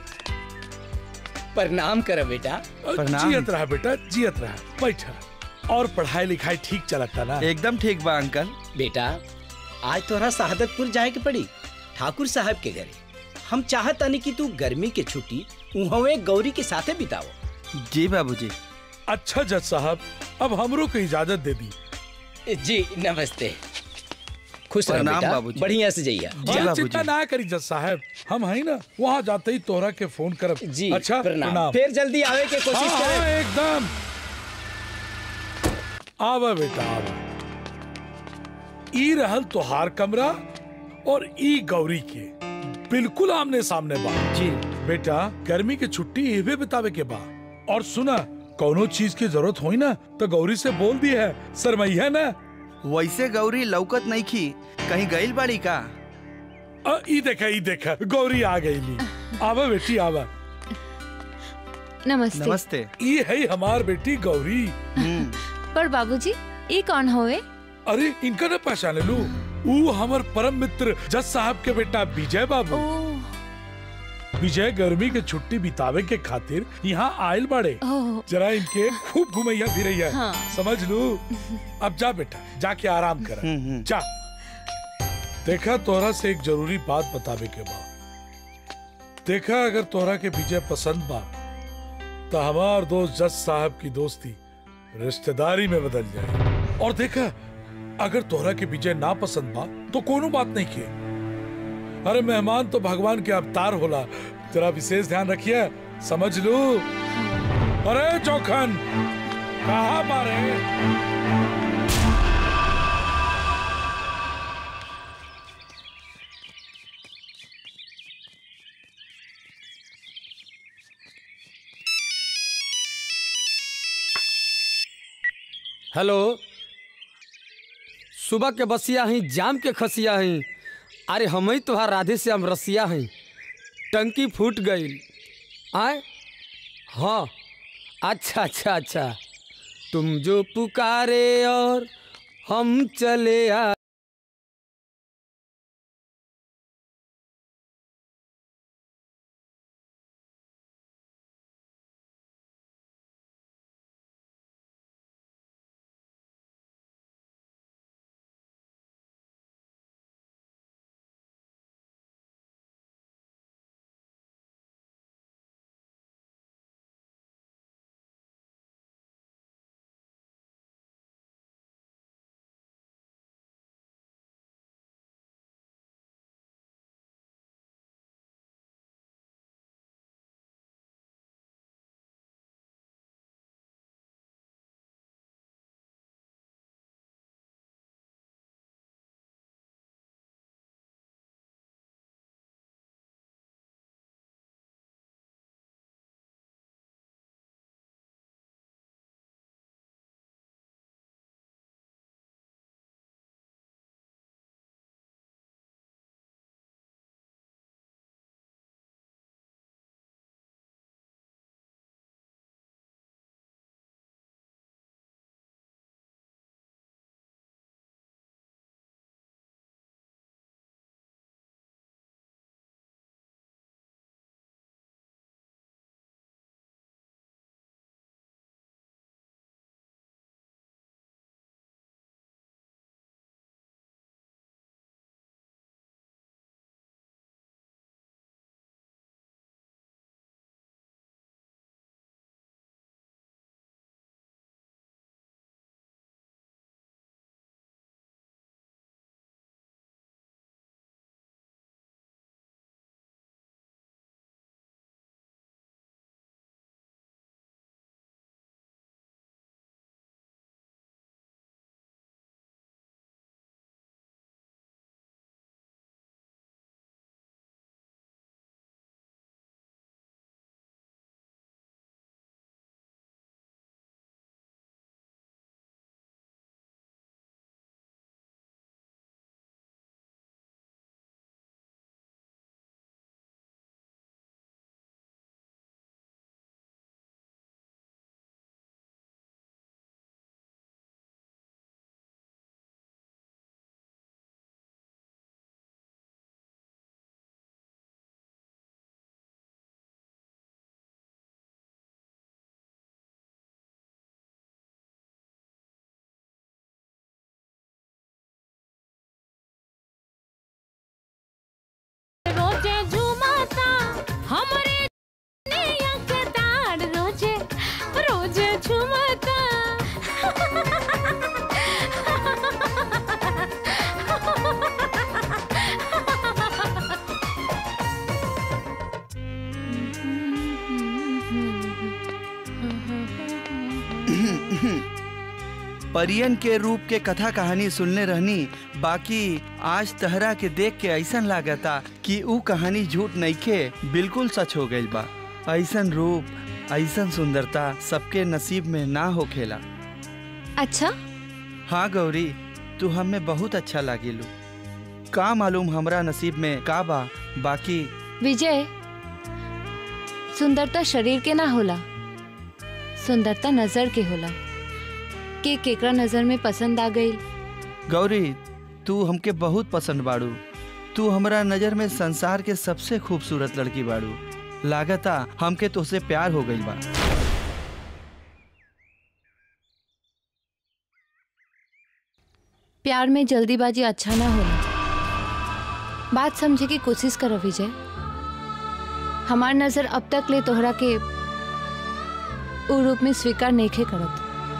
प्रणाम कर बेटा जियत रहा बेटा जियत रहा बैठा और पढ़ाई लिखाई ठीक चलता ना एकदम ठीक बा अंकल बेटा आज तोहरा शहादतपुर जाए के पड़ी ठाकुर साहब के घरे हम चाहतानी कि तू गर्मी के छुट्टी उहवे गौरी के साथे बिताओ जी बाबूजी अच्छा जज साहब अब हमरो को इजाजत दे दी जी नमस्ते खुश रहो प्रणाम बेटा बाबूजी। बढ़िया से जइया अरे चिंता ना करी जज साहब हम है ना वहाँ जाते ही तोहरा के फोन करब जी अच्छा प्रणाम फिर जल्दी आवे के कोशिश हाँ, करें हाँ, एकदम आवा बेटा आवा ई रहल तोहार कमरा और ई गौरी के बिल्कुल आमने सामने बा जी बेटा गर्मी की छुट्टी एवे बितावे के बा और सुना कोनो चीज की जरूरत होई ना तो गौरी से बोल दी है सरमैया ना वैसे गौरी लौकत नहीं खी कहीं गईल बाड़ी का अ, ई देखा ई देखा गौरी आ गई ली आवा बेटी आवा नमस्ते नमस्ते ई है हमार बेटी गौरी पर बाबूजी ये कौन होवे अरे इनका ना पहचाने लू ऊ हमर परम मित्र जज साहब के बेटा विजय बाबू विजय गर्मी के छुट्टी बितावे के खातिर यहाँ आयल बाड़े ओह। जरा इनके खूब घुमैया फिरैया हाँ। समझ लू अब जा बेटा जाके आराम कर जा देखा तोहरा से एक जरूरी बात बतावे के बा देखा अगर तोहरा के विजय पसंद बा तो हमार दोस्त जज साहब की दोस्ती रिश्तेदारी में बदल जाए और देखा अगर तोहरा के विजय ना पसंद बा तो कोनो बात नहीं किए अरे मेहमान तो भगवान के अवतार होला तेरा विशेष ध्यान रखिए समझ लू अरे चौखन कहा बारे हेलो सुबह के बसिया ही जाम के खसिया ही अरे हम ही तोहार राधे से हम रसिया ही टंकी फूट गई आए हाँ अच्छा अच्छा अच्छा तुम जो पुकारे और हम चले आ रोजे झुमाता हमरे नैया के ताड़ रोजे रोजे झुमाता परियन के रूप के कथा कहानी सुनने रहनी बाकी आज तहरा के देख के ऐसन लागता कि ऊ कहानी झूठ नइखे बिल्कुल सच हो गइल बा ऐसन रूप ऐसन सुंदरता सबके नसीब में ना होखेला अच्छा हाँ गौरी तू हमें बहुत अच्छा लागिलू का मालूम हमरा नसीब में का बा बाकी विजय सुंदरता शरीर के ना होला सुंदरता नजर के होला के केकरा नजर में पसंद आ गई गौरी तू हमके बहुत पसंद बाड़ू तू हमरा नजर में संसार के सबसे खूबसूरत लड़की बाड़ू लागता हमके तुझसे प्यार हो गइल बा प्यार में जल्दीबाजी अच्छा ना होला बात समझे की कोशिश करो विजय हमार नजर अब तक ले तोहरा के उ रूप में स्वीकार नइखे करत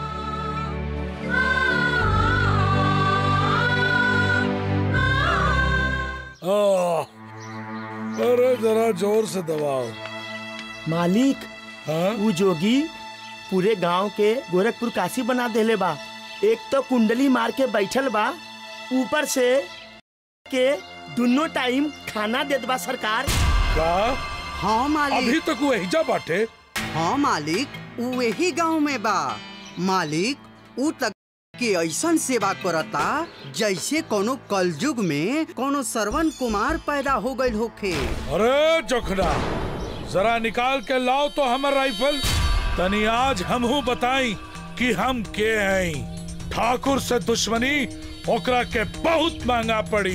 आह, अरे जरा जोर से दबाओ मालिक ऊ जोगी पूरे गांव के गोरखपुर काशी बना देले बा एक तो कुंडली मार के बैठल बा ऊपर से के दोनों टाइम खाना देत बा सरकार का हाँ मालिक अभी तक वो एहिजा बाटे हाँ मालिक ऊ यही गांव में बा मालिक ऊ तक के ऐसन सेवा करता जैसे कोनो कलयुग में कोनो श्रवण कुमार पैदा हो गइल होखे अरे जोखना जरा निकाल के लाओ तो हमर राइफल तनी आज हमहू बताई कि हम के हैं ठाकुर से दुश्मनी ओकरा के बहुत महंगा पड़ी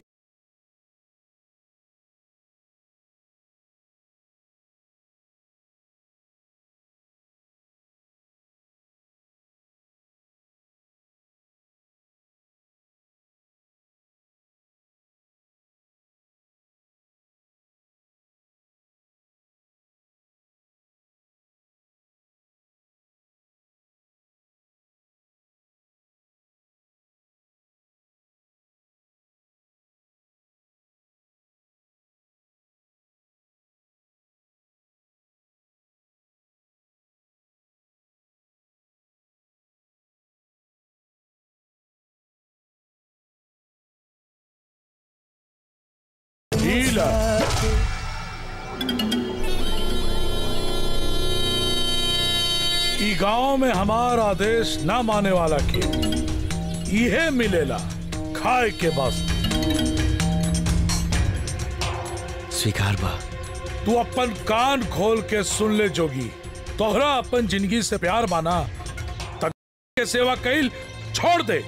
ढीला ई गांव में हमारा आदेश ना माने वाला के इहे मिलेला खाए के बस स्वीकार बा तू अपन कान खोल के सुन ले जोगी तोहरा अपन जिंदगी से प्यार माना तक के सेवा कैल छोड़ दे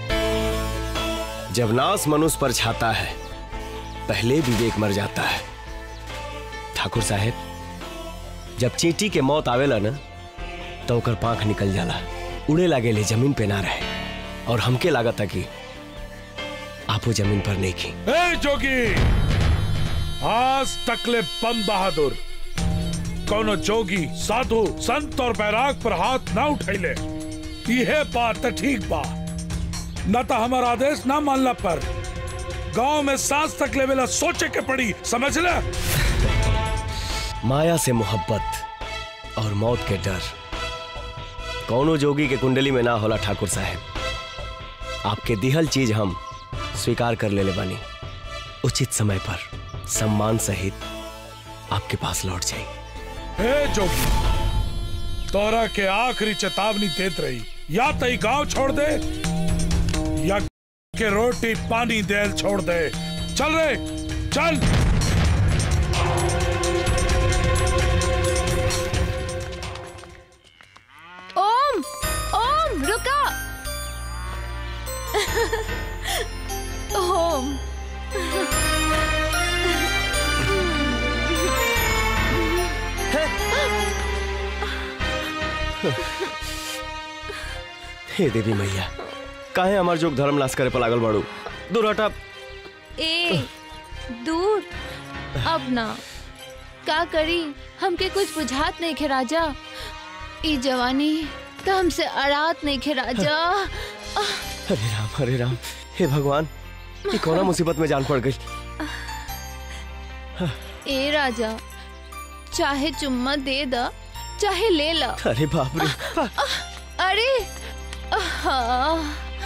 जब नास मनुष्य पर छाता है पहले विवेक मर जाता है ठाकुर साहेब जब चींटी के मौत आवेला ना तो ओकर पांख निकल जाला उड़े लागे ले जमीन पे ना रहे और हमके लागत कि आपो जमीन पर नहीं खी ए जोगी आज तकले बम बहादुर कोनो जोगी साधु संत और बैराग पर हाथ ना उठैले यह बात तो ठीक बा न तो हमारा आदेश ना मानला पर गांव में सांस तक लेवेला सोचे के पड़ी समझ ले माया से मोहब्बत और मौत के डर कौनो जोगी के कुंडली में ना होला ठाकुर साहब आपके दिहल चीज हम स्वीकार कर लेले बानी उचित समय पर सम्मान सहित आपके पास लौट जाए हे जोगी तोरा के आखिरी चेतावनी देत रही या तई गांव छोड़ दे या के रोटी पानी देल छोड़ दे चल रे चल ओम ओम रुका ओम हे देवी मैया काहे हमार जोग धर्म नाश करे पर लागल बाड़ू दूर हटा ए दूर अब ना का करी हमके कुछ बुझात नहीं खे राजा ई जवानी तो हमसे अड़ात नहीं खे राजा हरे राम हरे राम हे भगवान ये कौना मुसीबत में जान पड़ गई ए राजा चाहे चुम्मा दे दा चाहे ले ला अरे बाप रे अरे आहा।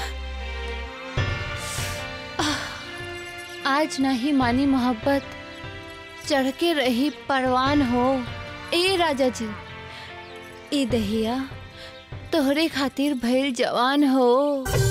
आज नहीं मानी मोहब्बत चढ़ के रही परवान हो ए राजा जी ए दहिया तोहरे खातिर भइल जवान हो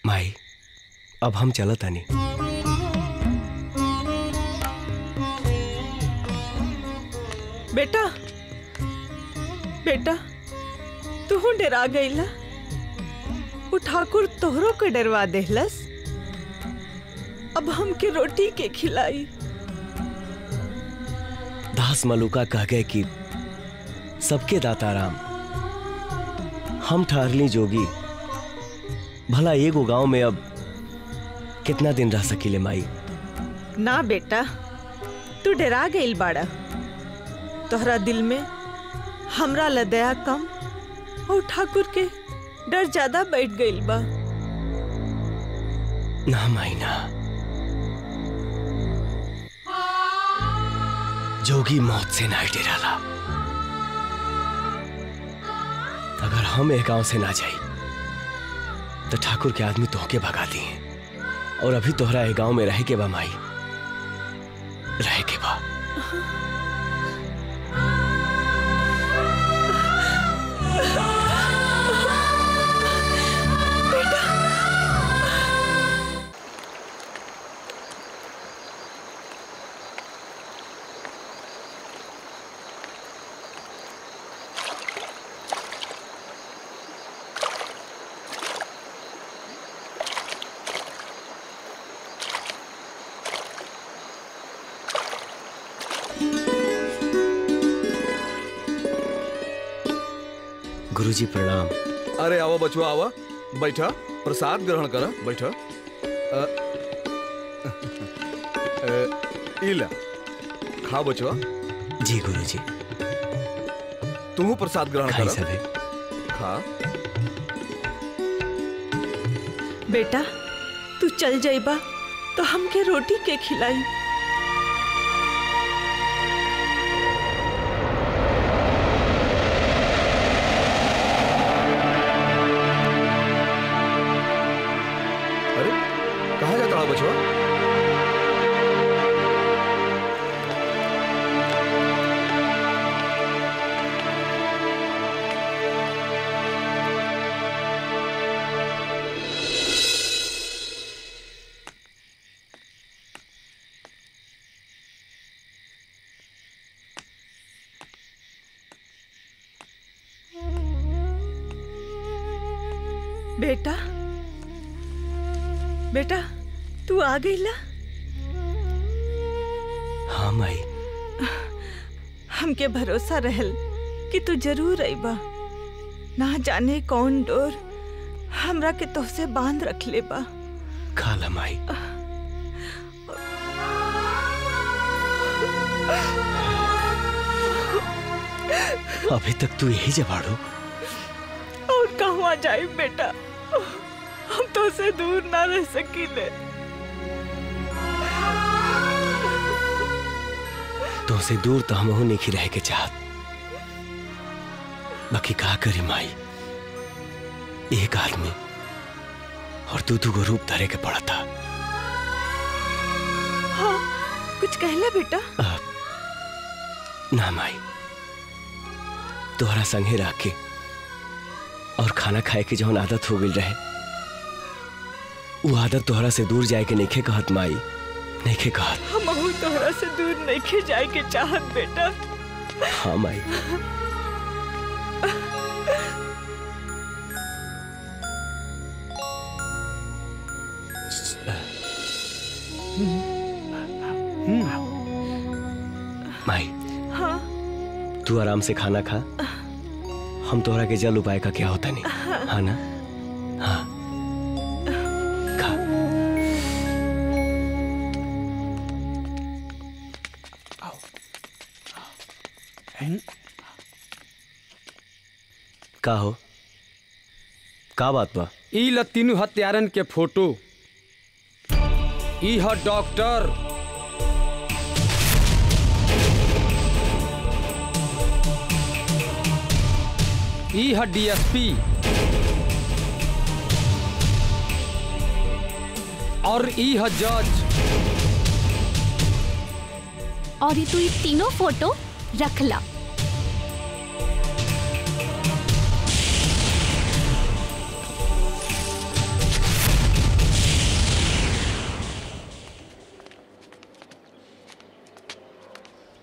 माई अब हम चलत तानी बेटा बेटा तू डरा गईला वो ठाकुर तोहरो के डरवा देहलस अब हमके रोटी के खिलाई दास मलुका कह गए कि सबके दाता राम हम ठहरली जोगी भला एगो गांव में अब कितना दिन रह सकीले माई ना बेटा तू डरा गईल बाड़ा तोहरा दिल में हमरा लदया कम और ठाकुर के डर ज्यादा बैठ गईल बा ना माई ना जोगी मौत से ना डराला अगर हम एक गांव से ना जाई तो ठाकुर के आदमी तोहके भगा दिए और अभी तोहरा एक गांव में रह के बा माई रह के बा गुरुजी प्रणाम अरे आवा बचवा आवा बैठा प्रसाद ग्रहण करा बैठा अ, अ, इला खा बचवा जी गुरुजी तू प्रसाद ग्रहण खाई करा सबे खा बेटा तू चल जाइबा तो हमके रोटी के खिलाई अरे कहाँ जाता रहा बचवा बेटा बेटा तू आ गईला हाँ माई हमके भरोसा रहल कि तू जरूर अइबा ना जाने कौन डोर हमरा के तोहसे बांध रख ले बा खाला माई अभी तक तू यही जबाड़ू और कहवा जाए बेटा हम तो से दूर ना रह सकीले तो से दूर तो हम नहीं रह के चाहत बाकी का करी माई एक आदमी और तू दू रूप धरे के पड़ा था हाँ कुछ कहला बेटा ना माई तोहरा संगे रह के और खाना खाए के जौन आदत हो गई रहे वो आदत तोहरा से दूर जाए के नइखे कहत माई नइखे कहत हम अहू तोहरा से दूर नहीं जाए के चाहत बेटा हाँ माई माई हाँ तू आराम से खाना खा हम तोहरा के जल उपाय का क्या होता नहीं हाँ ना हाँ खा का हो का बात बा ई ल तीनू हत्यारन के फोटो ई ह डॉक्टर ई ह डीएसपी और ई ह जज और ये तू ये तीनों फोटो रख ला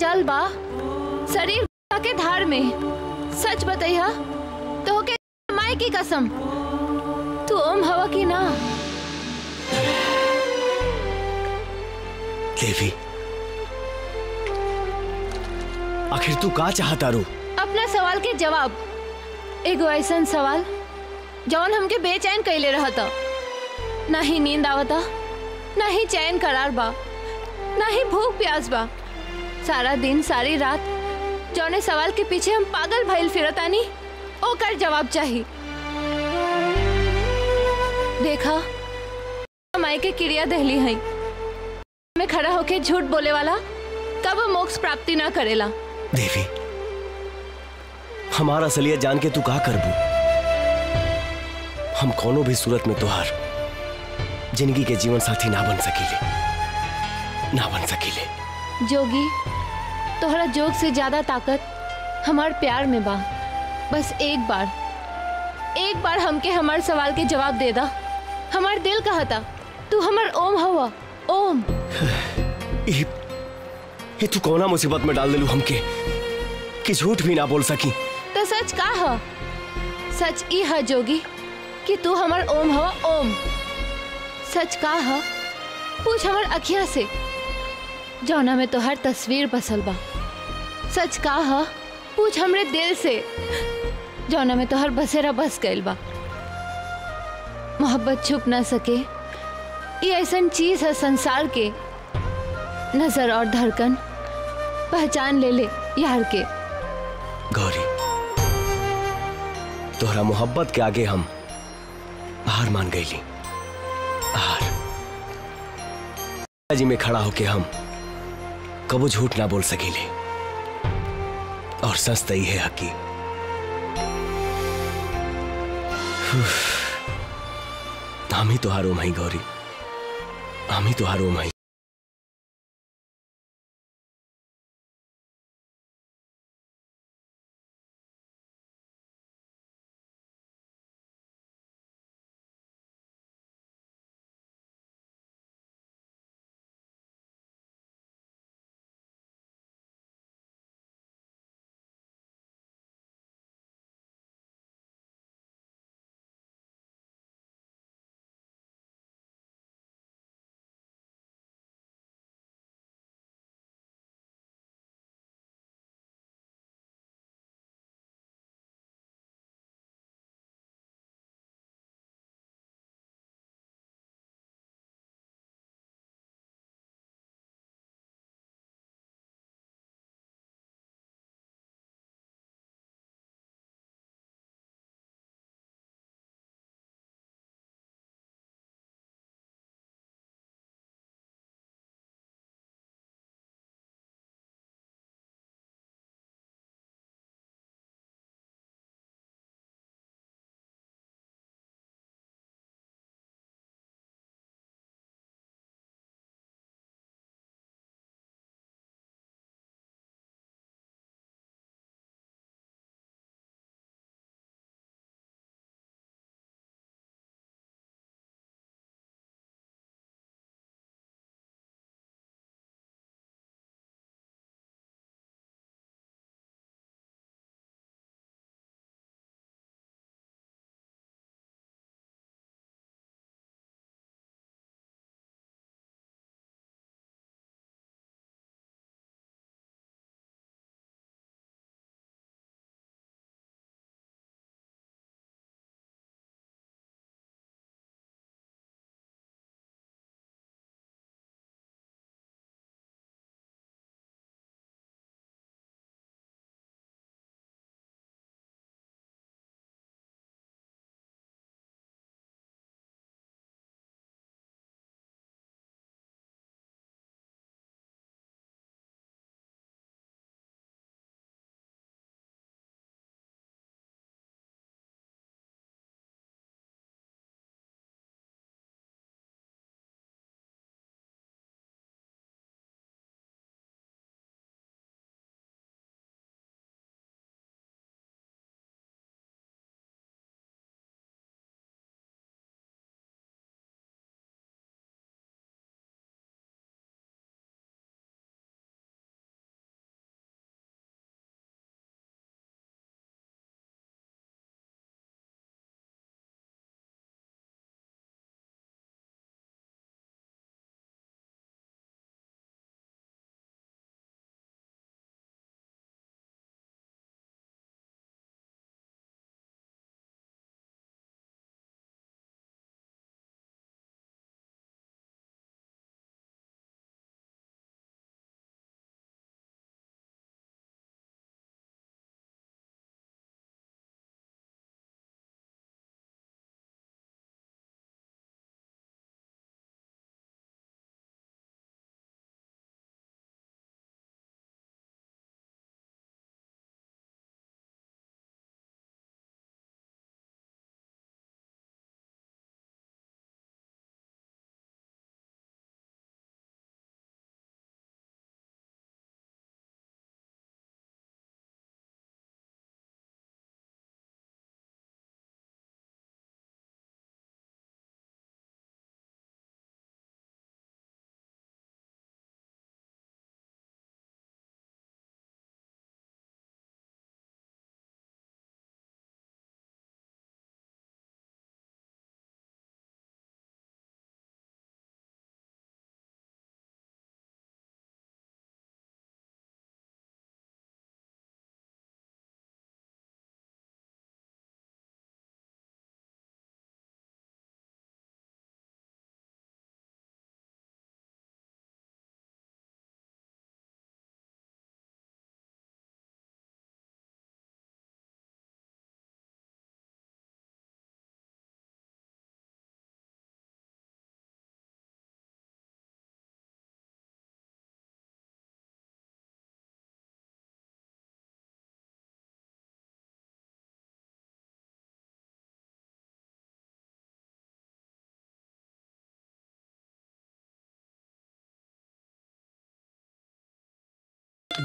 मजाल बा शरीर के धार में सच बतैया तो के माई की कसम तू ओम हवा की ना देवी आखिर तू का चाहता रू अपना सवाल के जवाब एगो ऐसा सवाल जौन हमके बेचैन कैले रहता ना ही नींद आवता ना ही चैन करार बा ना ही भूख प्यास बा सारा दिन सारी रात जौने सवाल के पीछे हम पागल भइल फिरतानी ओकर जवाब चाही देखा माई के क्रिया दहली है में खड़ा होके झूठ बोले वाला कब मोक्ष प्राप्ति ना करेला देवी हमारा असलियत जान के तू का करबू हम कोनो भी सूरत में तोहार जिंदगी के जीवन साथी ना बन सकीले ना बन सकीले जोगी तोहरा जोग से ज्यादा ताकत हमार प्यार में बा बस एक बार एक बार हमके हमार सवाल के जवाब दे दा हमार दिल कहता तू हमार ओम हवा ओम ये, ये तू कौना मुसीबत में डाल दिलू हमके कि झूठ भी ना बोल सकी तो सच का ह सच ई है जोगी कि तू हमार ओम हवा ओम सच का ह पूछ हमार अखिया से जौना में तोहर तस्वीर बसल बा सच का ह पूछ हमरे दिल से जौना में तोहर बसेरा बस गइल बा मोहब्बत छुप ना सके ये ऐसा चीज है संसार के नजर और धड़कन पहचान ले ले यार के गौरी तोहरा मोहब्बत के आगे हम हार मान गईली हार जी में खड़ा होके हम कबो झूठ ना बोल सकीले और सच तई है हकी हम ही तो हारो मई गौरी हम ही तो हारो मई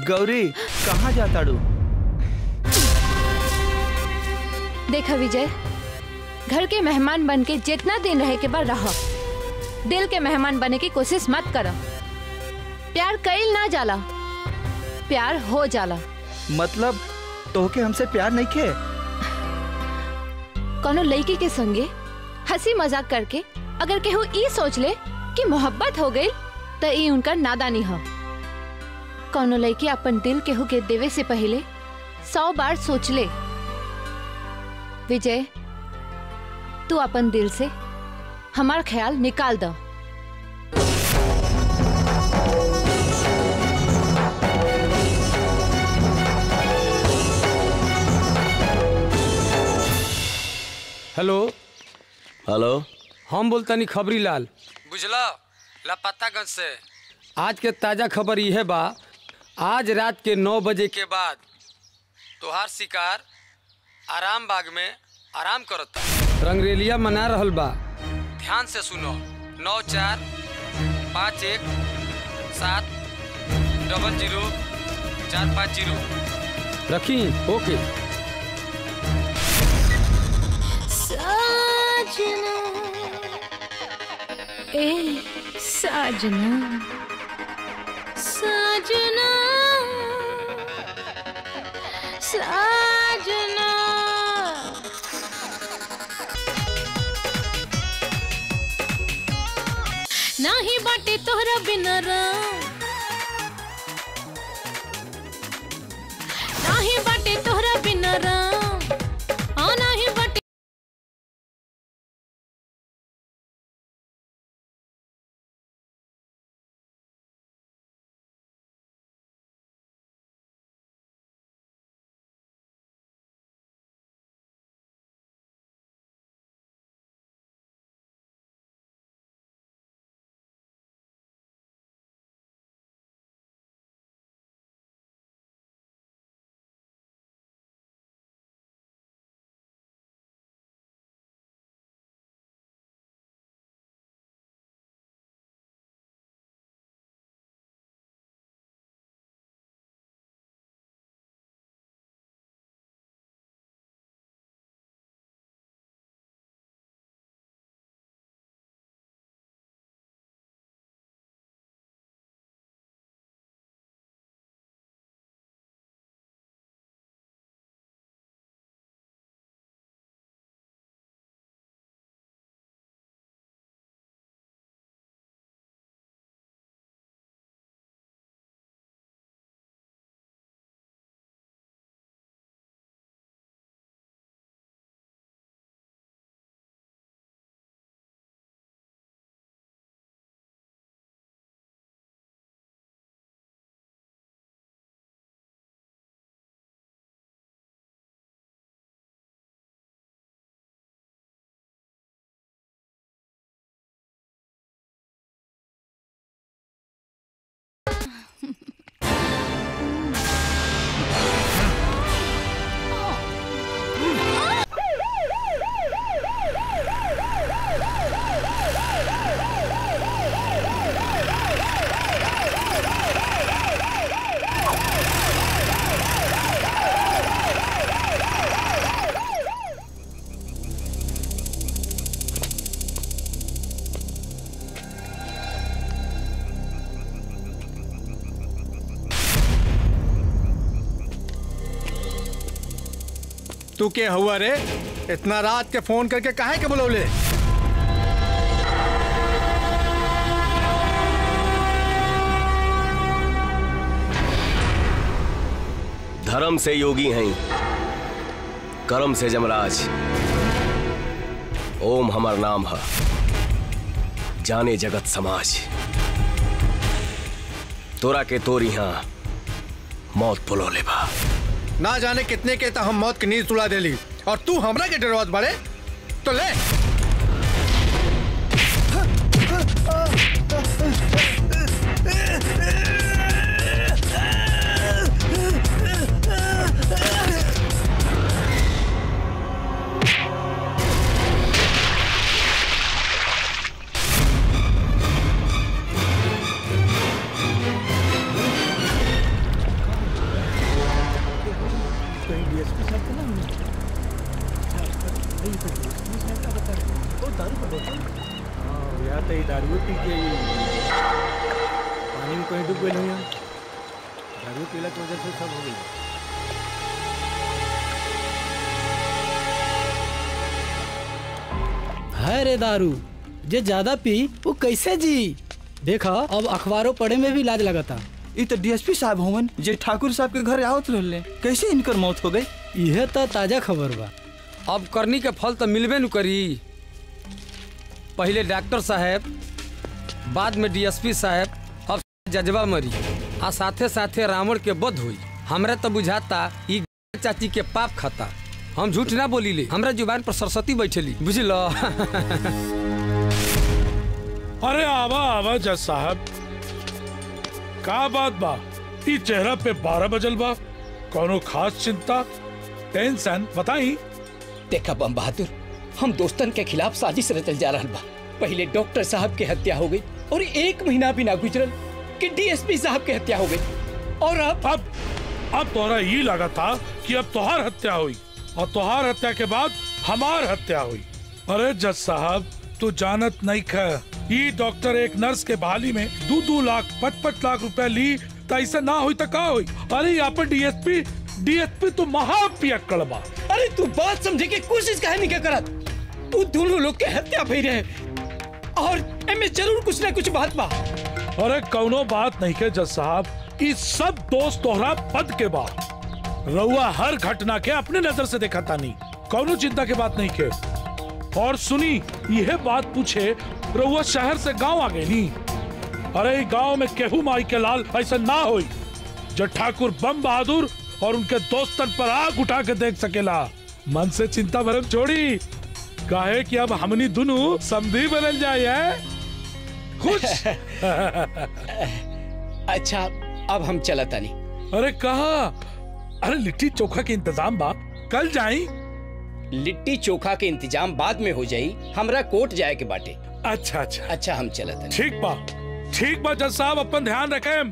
गौरी कहाँ जाता डू देखा विजय घर के मेहमान बन के जितना दिन रहे के बाद रह दिल के मेहमान बने की कोशिश मत करो प्यार कईल ना जाला प्यार हो जाला मतलब तोहके हमसे प्यार नहीं खे कोनो लड़की के संगे हंसी मजाक करके अगर केहू ई सोच ले कि मोहब्बत हो गई तो ई उनका नादानी हो कोनो लड़की अपन दिल केहू के देवे से पहले सौ बार सोच ले विजय तू अपन दिल से हमार ख्याल निकाल दो हेलो हेलो हम बोलतानी खबरी लाल बुझला लापतागंज से आज के ताजा खबर यह बा आज रात के नौ बजे के बाद तोहार शिकार आराम बाग में आराम करता रंगरेलिया मना रहल बा ध्यान से सुनो नौ चार पाँच एक सात डबल जीरो चार पाँच जीरो रखी ओके साजना ए साजना साजना साजना नाही बाटे तोहरा बिना राम नाही बाटे तोहरा बिना राम आ नाही बाटे तू के हुआ रे इतना रात के फोन करके काहे के बुलौले धर्म से योगी हैं कर्म से जमराज ओम हमार नाम है जाने जगत समाज तोरा के तोर यहाँ मौत पुलो ले बा ना जाने कितने के तो हम मौत की नींद सुला देली और तू हमरा के डरवात बाड़े तो ले भाई तो बीस मिनट का बता रहे वो दारू का बोतल हाँ या तो ये दारू पी के ये पानी में कहीं डूब गए हो दारू पीला की वजह से सब हो गई है रे दारू जे ज्यादा पी वो कैसे जी देखा अब अखबारों पढ़े में भी लाज लगता ये तो डीएसपी साहब होवन जे ठाकुर साहब के घर आवत रहले कैसे इनकर मौत हो गई यह तो ताजा खबर बा अब करनी के फल तो मिलबे न करी पहले डॉक्टर साहब बाद में डीएसपी साहब अब जजबा मरी आ साथे साथे रावण के बध हुई हमरा तो बुझाता ई चाची के पाप खाता हम झूठ ना बोली ले हमरा जुबान पर सरस्वती बैठली बुझल अरे आवा आवा जज साहब का बात बा ई चेहरा पे बारह बजल बा कोनो खास चिंता टेंशन बताई देखा बम बहादुर हम दोस्तन के खिलाफ साजिश रचल जा रहा बा पहले डॉक्टर साहब के हत्या हो गई और एक महीना भी ना गुजरल कि डीएसपी साहब के हत्या हो गई और अब अब अब तोहरा ये लगा था कि अब तोहार हत्या हुई और तोहार हत्या के बाद हमार हत्या हुई अरे जज साहब तू जानत नहीं ख ये डॉक्टर एक नर्स के बहाली में दो दो लाख पच पच लाख रुपए ली तो ऐसा ना हुई तो का हुई अरे यहाँ पर डीएसपी डीएसपी तो महापियक्कड़ बा अरे तू बात समझे के कोशिश काहे नहीं करत तू दोनों लोग के हत्या भई रहे और एमे जरूर कुछ ना कुछ बात बा अरे कौनो बात नहीं के जज साहब इस सब दोस्त तोहरा पद के बाद रउआ हर घटना के अपने नजर से देखा तानी कौनो चिंता के बात नहीं के और सुनी यह बात पूछे रउआ शहर से गांव आ गई नी अरे गांव में केहू माई के लाल ऐसा ना होई जो ठाकुर बम बहादुर और उनके दोस्तन पर आग उठा के देख सकेला मन से चिंता भरम छोड़ी काहे कि अब हमनी दोनों समधी बनल जाए है खुश अच्छा अब हम चला तानी अरे कहा अरे लिट्टी चोखा के इंतजाम बा कल जाई लिट्टी चोखा के इंतजाम बाद में हो जाई हमरा कोर्ट जाए के बाटे अच्छा अच्छा अच्छा हम चला तानी ठीक बा ठीक बा जज साहब अपन ध्यान रखें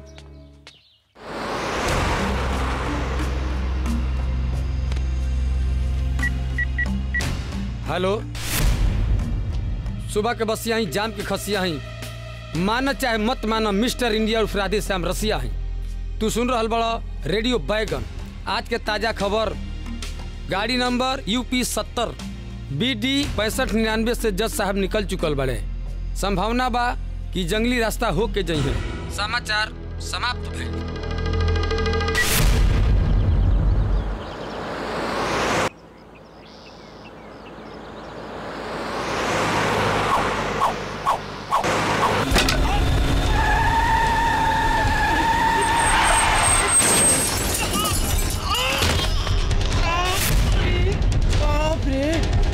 हेलो सुबह के बसिया ही जाम के खसिया ही माना चाहे मत माना मिस्टर इंडिया उर्फ राधे श्याम रसिया ही तू सुन रहल बड़ा रेडियो बैगन आज के ताजा खबर गाड़ी नंबर यूपी सत्तर बी डी पैंसठ निन्यानवे से जज साहब निकल चुकल बड़े संभावना बा कि जंगली रास्ता हो के जइहे समाचार समाप्त भइल बाप रे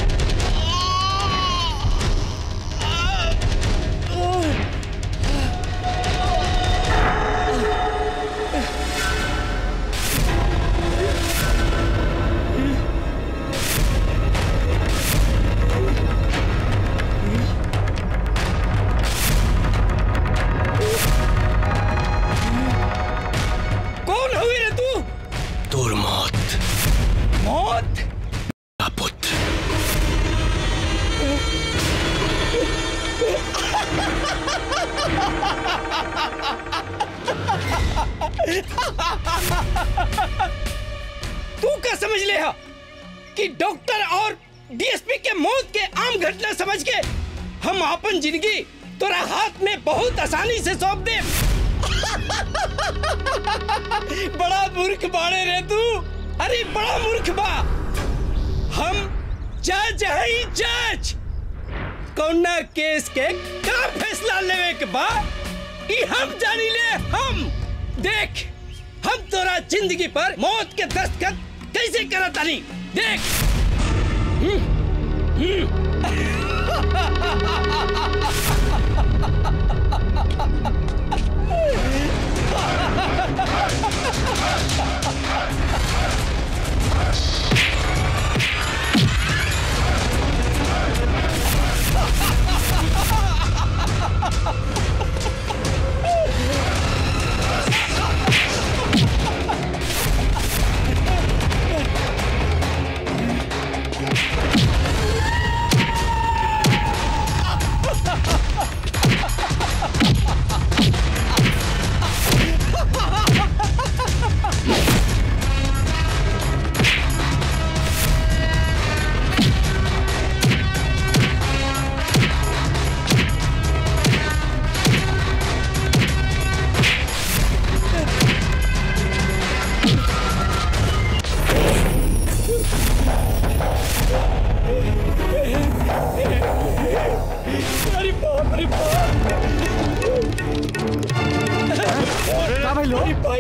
कौन हुई रे तू तोर मौत मौत पुत्र तू क्या समझ ले हा? कि डॉक्टर और डीएसपी के मौत के आम घटना समझ के हम अपन जिंदगी तोरा हाथ में बहुत आसानी से सौंप दे बड़ा मूर्ख बाड़े रे तू अरे बड़ा मूर्ख बा हम जज हई जज कौना केस के का फैसला लेवे के बा ई हम जानी ले हम देख हम तोरा जिंदगी पर मौत के दस्तखत कैसे करत तानी देख हम्म, हम्म।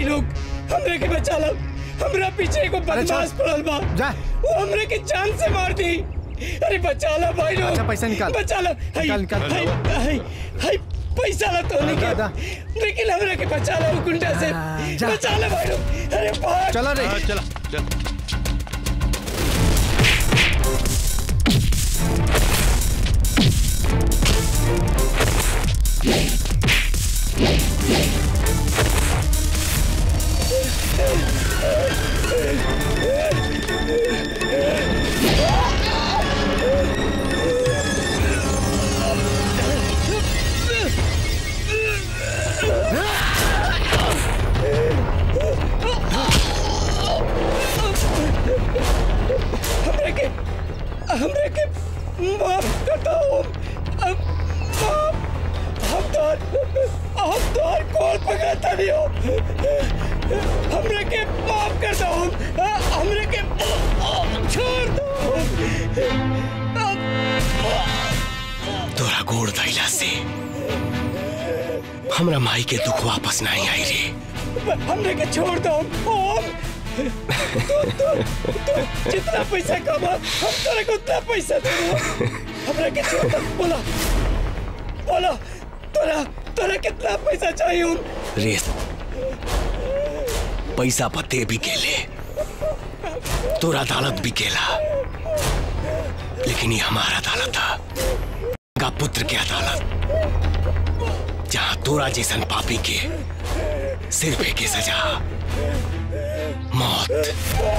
भाई लोग हमरे के बचा लो हमरा पीछे एगो बदमाश पड़ल बा जा वो हमरे के जान से मार दी अरे बचा लो भाई लोग अच्छा, पैसा निकाल। बचा लो हाय निकाल, निकाल। हाय हाय हाय पैसा ला तो नहीं दा, के लेकिन हमरे के बचा लो वो गुंडा से जा। बचा लो भाई लोग अरे भाग चलो रे चला चल हमरे के हमरे के माफ कर दो हम माफ हम तो हम तो कॉल पकड़ता नहीं हो हमरे के माफ कर दो हमरे के छोड़ दो तोरा गोड़ धैला से हमरा माई के दुख वापस नहीं आई रे हमरे के छोड़ दो ओम तू तू तू जितना पैसा कमा हम तेरे को उतना पैसा दे हमरे के छोड़ दो बोला बोला तोरा तोरा कितना पैसा चाहिए ओम रे पैसा पते भी केले तोरा अदालत भी केला लेकिन ये हमारा अदालत था का पुत्र के अदालत जहां तोरा जैसन पापी के सिर पे के सजा मौत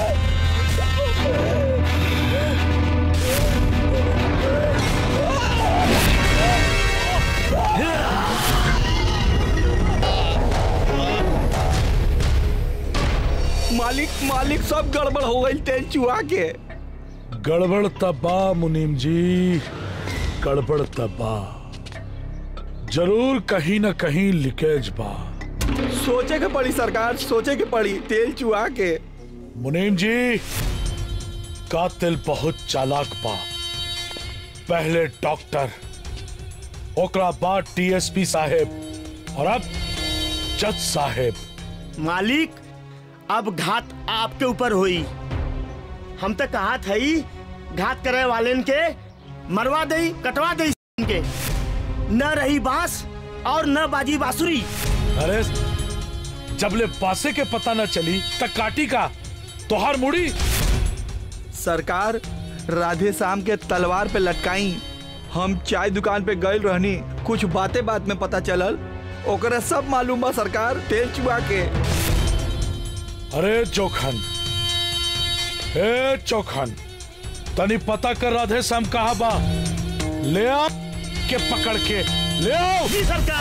मालिक मालिक सब गड़बड़ हो गई तेल चुहा के गड़बड़ तबा मुनीम जी गड़बड़ तबा जरूर कहीं न कहीं लीकेज बा सोचे के पड़ी सरकार सोचे के पड़ी तेल चुहा के मुनीम जी कातिल बहुत चालाक बा पहले डॉक्टर ओकरा बाद टीएसपी साहेब और अब जज साहेब मालिक अब घात आपके ऊपर हुई हम तो कहा था ही घात करे वाले के मरवा दे कटवा दे के न रही बांस और न बाजी बांसुरी अरे जबले पासे के पता न चली तक काटी का तोहार मुड़ी सरकार राधे श्याम के तलवार पे लटकाई हम चाय दुकान पे गए रहनी कुछ बातें बात में पता चलल ओकरा सब मालूम बा सरकार तेल चुहा के अरे चौखन ए चौखन तनी पता कर राधे श्याम कहा बा ले आ के पकड़ के ले आओ सरकार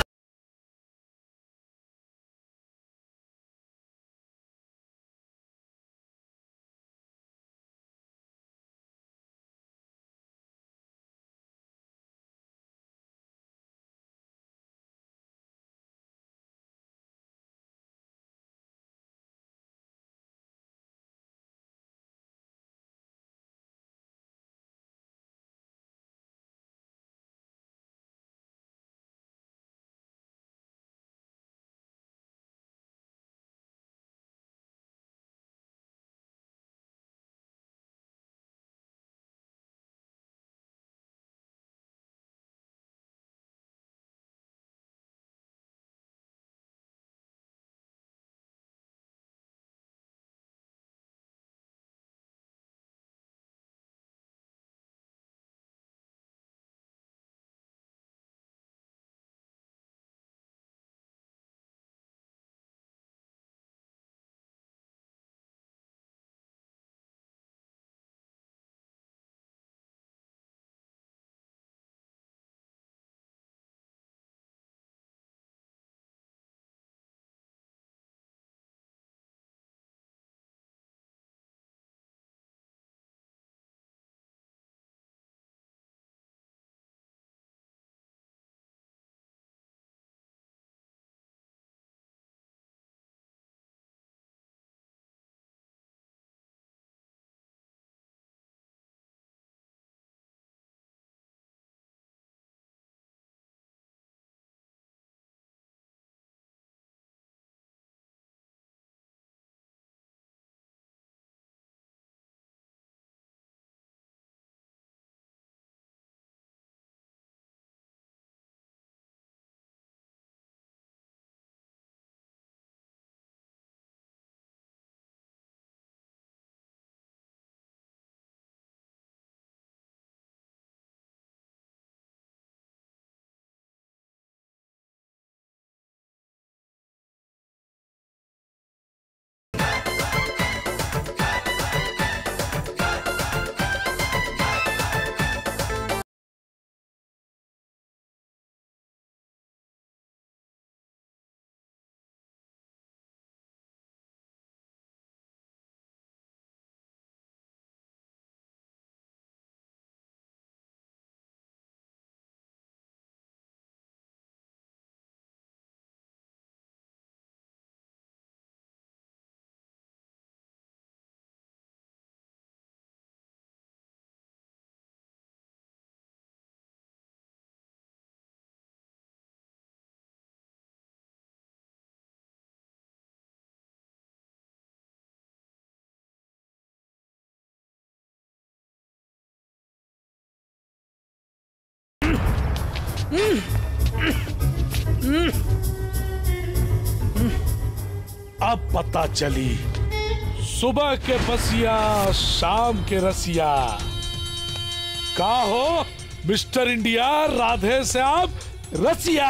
अब पता चली सुबह के बसिया शाम के रसिया का हो मिस्टर इंडिया राधे श्याम रसिया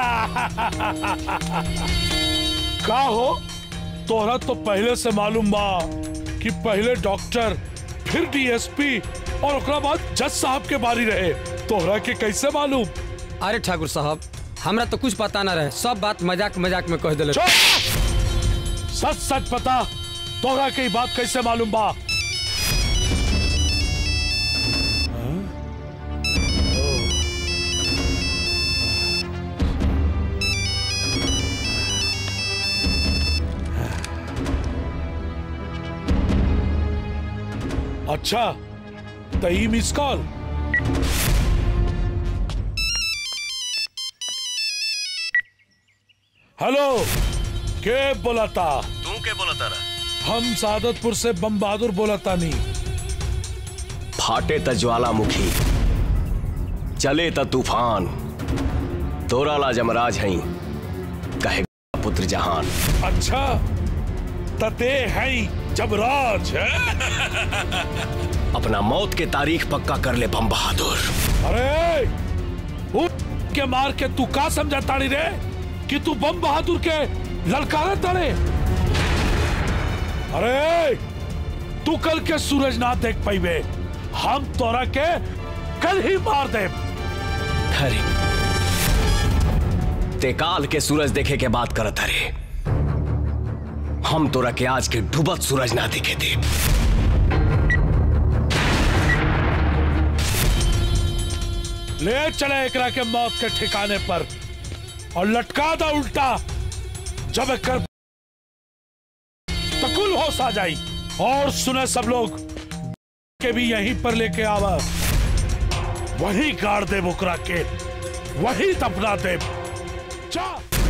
का हो तोहरा तो पहले से मालूम बा कि पहले डॉक्टर फिर डीएसपी और ओकरा बाद जज साहब के बारी रहे तोहरा के कैसे मालूम अरे ठाकुर साहब हमरा तो कुछ पता ना रहे सब बात मजाक मजाक में कह दिले सच सच पता तोहरा के ई बात कैसे मालूम बा अच्छा तो ई मिस कॉल हेलो के बोलाता तू के बोला तारा हम सादतपुर से बम बहादुर बोलाता नहीं फाटे त ज्वालामुखी चले त तूफान तोरा ला जमराज हई कहे पुत्र जहान अच्छा तते है जबराज अपना मौत के तारीख पक्का कर ले बम बहादुर अरे उठ के मार के तू का समझा ताड़ी रे कि तू बम बहादुर के ललकारा तड़े अरे तू कल के सूरज ना देख पाइबे हम तोरा के कल ही मार दे अरे ते काल के सूरज देखे के बात करत अरे हम तोरा के आज के डूबत सूरज ना देखे दे ले चले एकरा के मौत के ठिकाने पर और लटका दा उल्टा जब कर तकुल होश आ जाई और सुने सब लोग के भी यहीं पर लेके आवा वही गाड़ दे बुकरा के वही दफना दे जा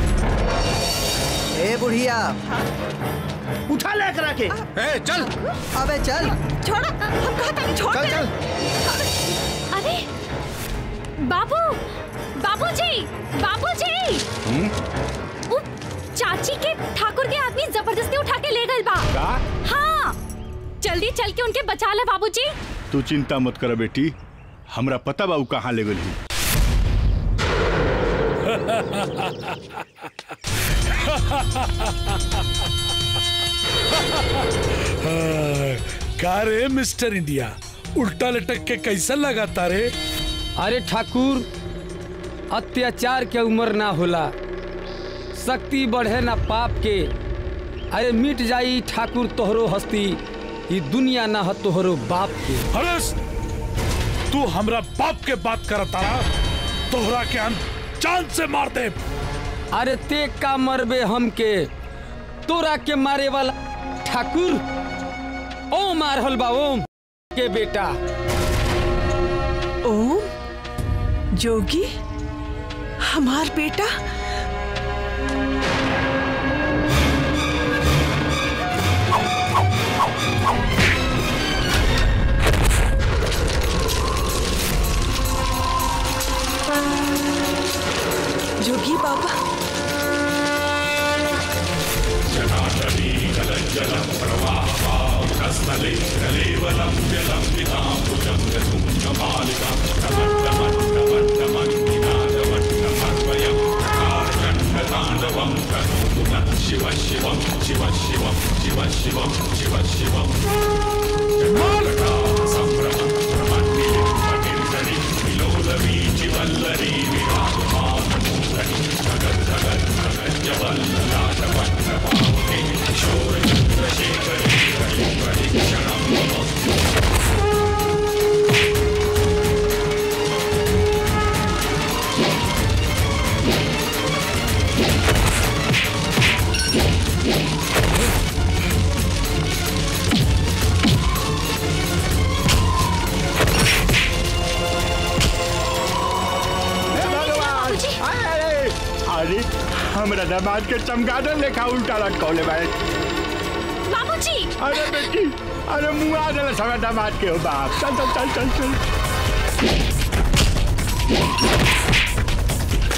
ए बुढ़िया उठा ले करा के ए चल अबे चल छोड़ा हम कहा था छोड़ चल दे। चल अरे बाबू बाबूजी बाबूजी वो चाची के ठाकुर के आदमी जबरदस्ती उठा के ले गए बा का? हाँ जल्दी चल के उनके बचा ले बाबूजी तू चिंता मत कर बेटी हमरा पता बा उ कहाँ ले गई का रे मिस्टर इंडिया उल्टा लटक के कैसा लगाता रे अरे ठाकुर अत्याचार के उम्र ना होला शक्ति बढ़े ना पाप के अरे मिट जाई ठाकुर तोहरो हस्ती ई दुनिया ना ह तोहरो बाप के अरे तू हमरा बाप के बात करता तोहरा के हम जान से मार दे अरे ते का मरबे हमके तोरा के मारे वाला ठाकुर ओ मारहल बा ओम के बेटा ओम जोगी हमार बेटा जोगी बाबा भगवान अरे अरे हमरा दामाद के चमगादड़ लेखा उल्टा लटकौले भाई बाबूजी अरे बेटी अरे मुंह आ गया हमरा दामाद के हो बाप चल चल चल चल चल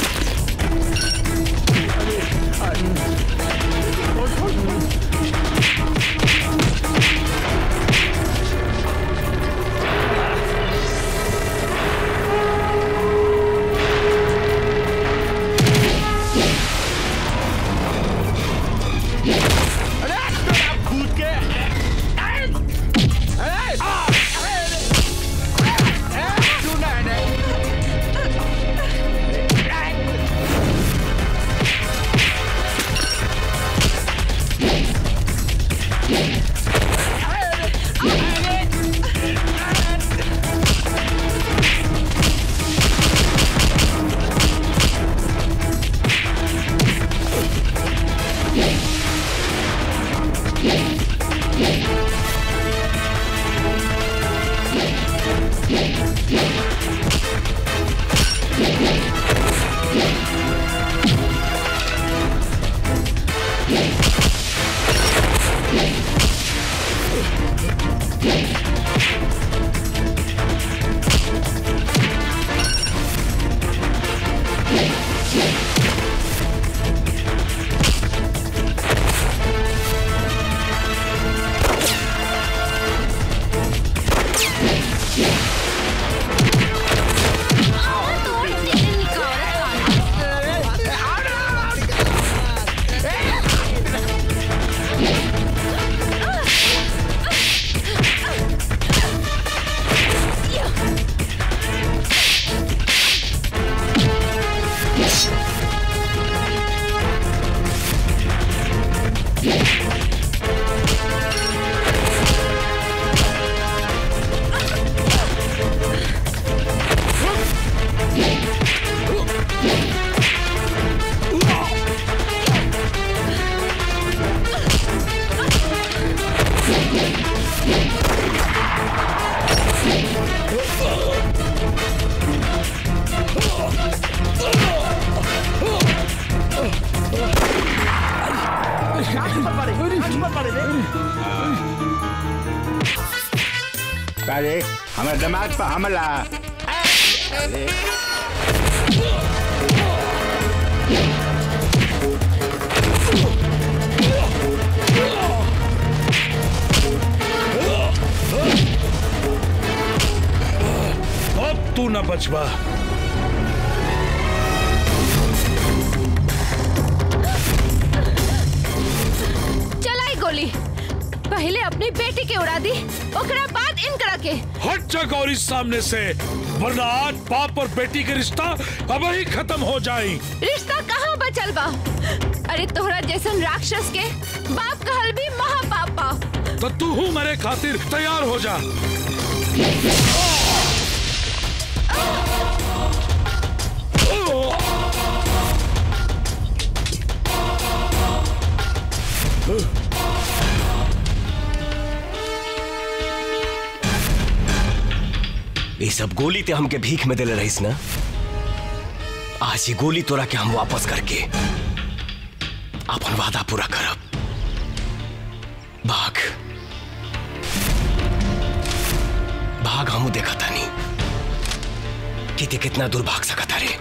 अरे हमारे दिमाग पर हमला अरे अब तू न बचवा चलाई गोली पहले अपनी बेटी के उड़ा दी ओकरा बाद इनकरा के हट जा गौरी सामने से वरना आज बाप और बेटी के रिश्ता अब ही खत्म हो जाए रिश्ता कहाँ बचल बा अरे तोहरा जैसन राक्षस के बाप कहल भी महापाप बा तो तू हूँ मेरे खातिर तैयार हो जा ये सब गोली ते हमके भीख में दिले रहीस ना आज ये गोली तोरा के हम वापस करके अपन वादा पूरा करब भाग भाग हमू देखा तानी कि ते कितना दूर भाग सकता रे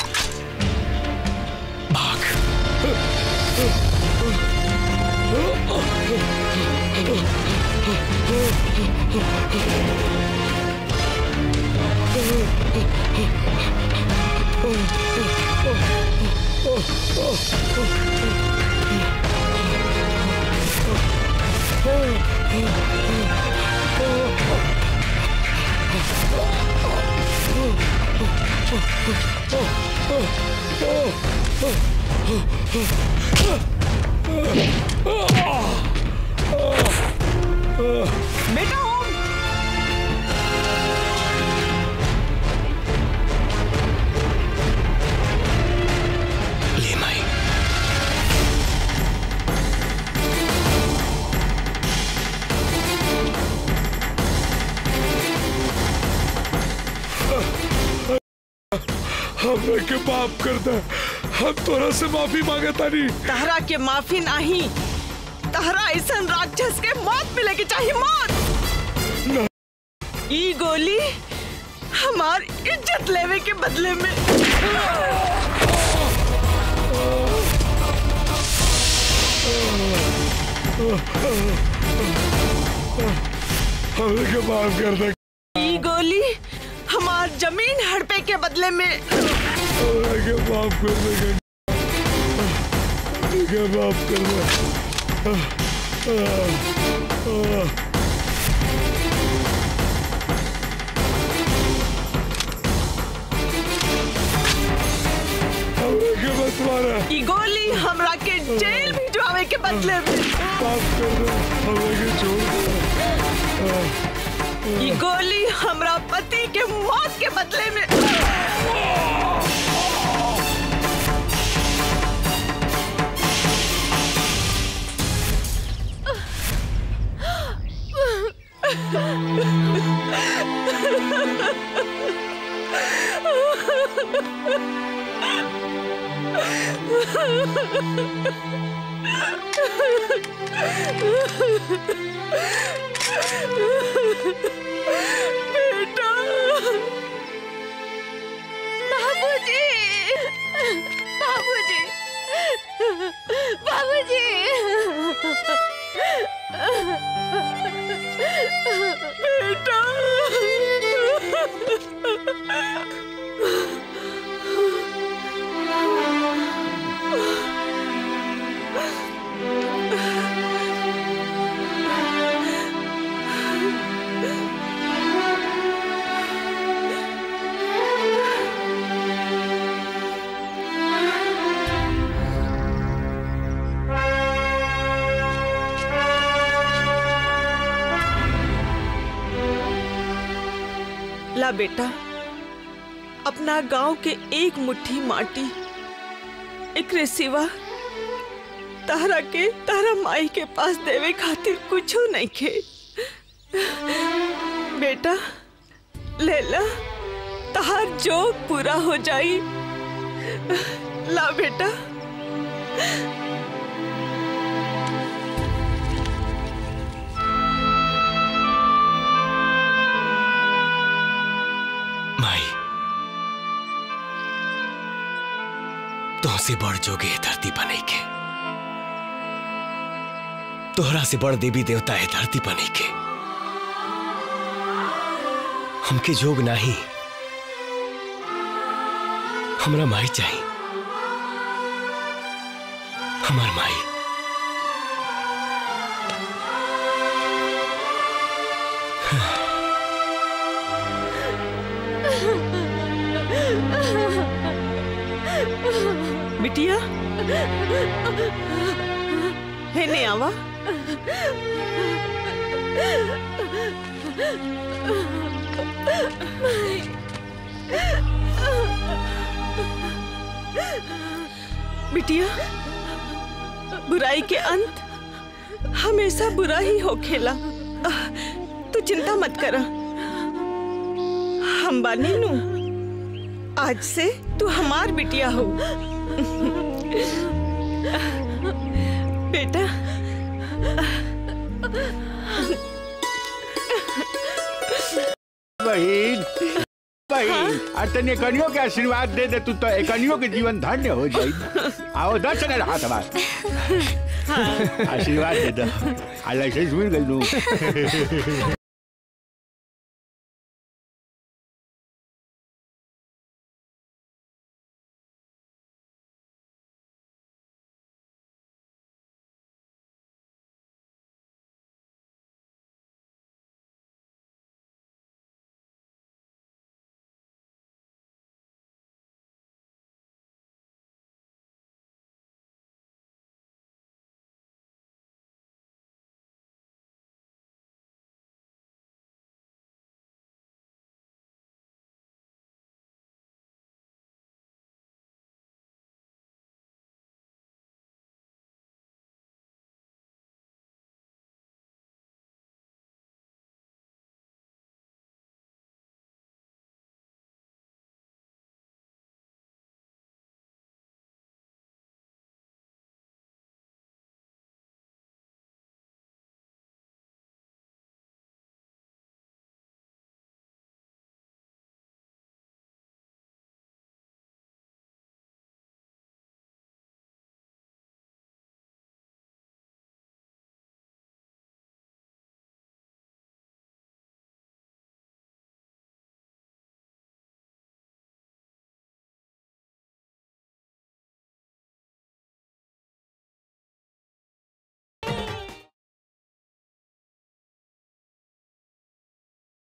बेटा ओम ले माई हमने के माफ कर दे हम तोरा से माफी मांगे तानी तहरा के माफी नहीं तहरा ऐसा राक्षस के मौत मिलेगी चाहिए मौत ई गोली हमार इज्जत लेवे के बदले में हमने के माफ कर दे ई गोली हमार जमीन हड़पे के बदले में हमने के माफ कर दे हमने के माफ कर दे ई गोली हमरा के जेल भिजवावे के बदले में ई गोली हमरा पति के मौत के बदले में बेटा बाबूजी बाबूजी बाबूजी बेटा ला बेटा अपना गांव के एक मुट्ठी माटी एकरे सिवा तारा के तारा माई के पास देवे खातिर कुछो नहीं खे बेटा ले ला तहार जो पूरा हो जाई ला बेटा माई तुमसे बड़ जोगे है धरती बने के तोहरा से बड़ देवी देवता है धरती बने के हमके जोग नहीं हमरा माई चाहिए हमार माई बिटिया है ने आवा बिटिया बुराई के अंत हमेशा बुरा ही हो खेला तू चिंता मत कर हम बानी नू आज से तू हमार बिटिया हो बेटा बहन बहन आ तने कनियों के आशीर्वाद दे दे तू तो कनियों के जीवन धन्य हो जाई आओ दर्शन हाथ हमार आशीर्वाद दे दो आ लाइसेंस मिल गई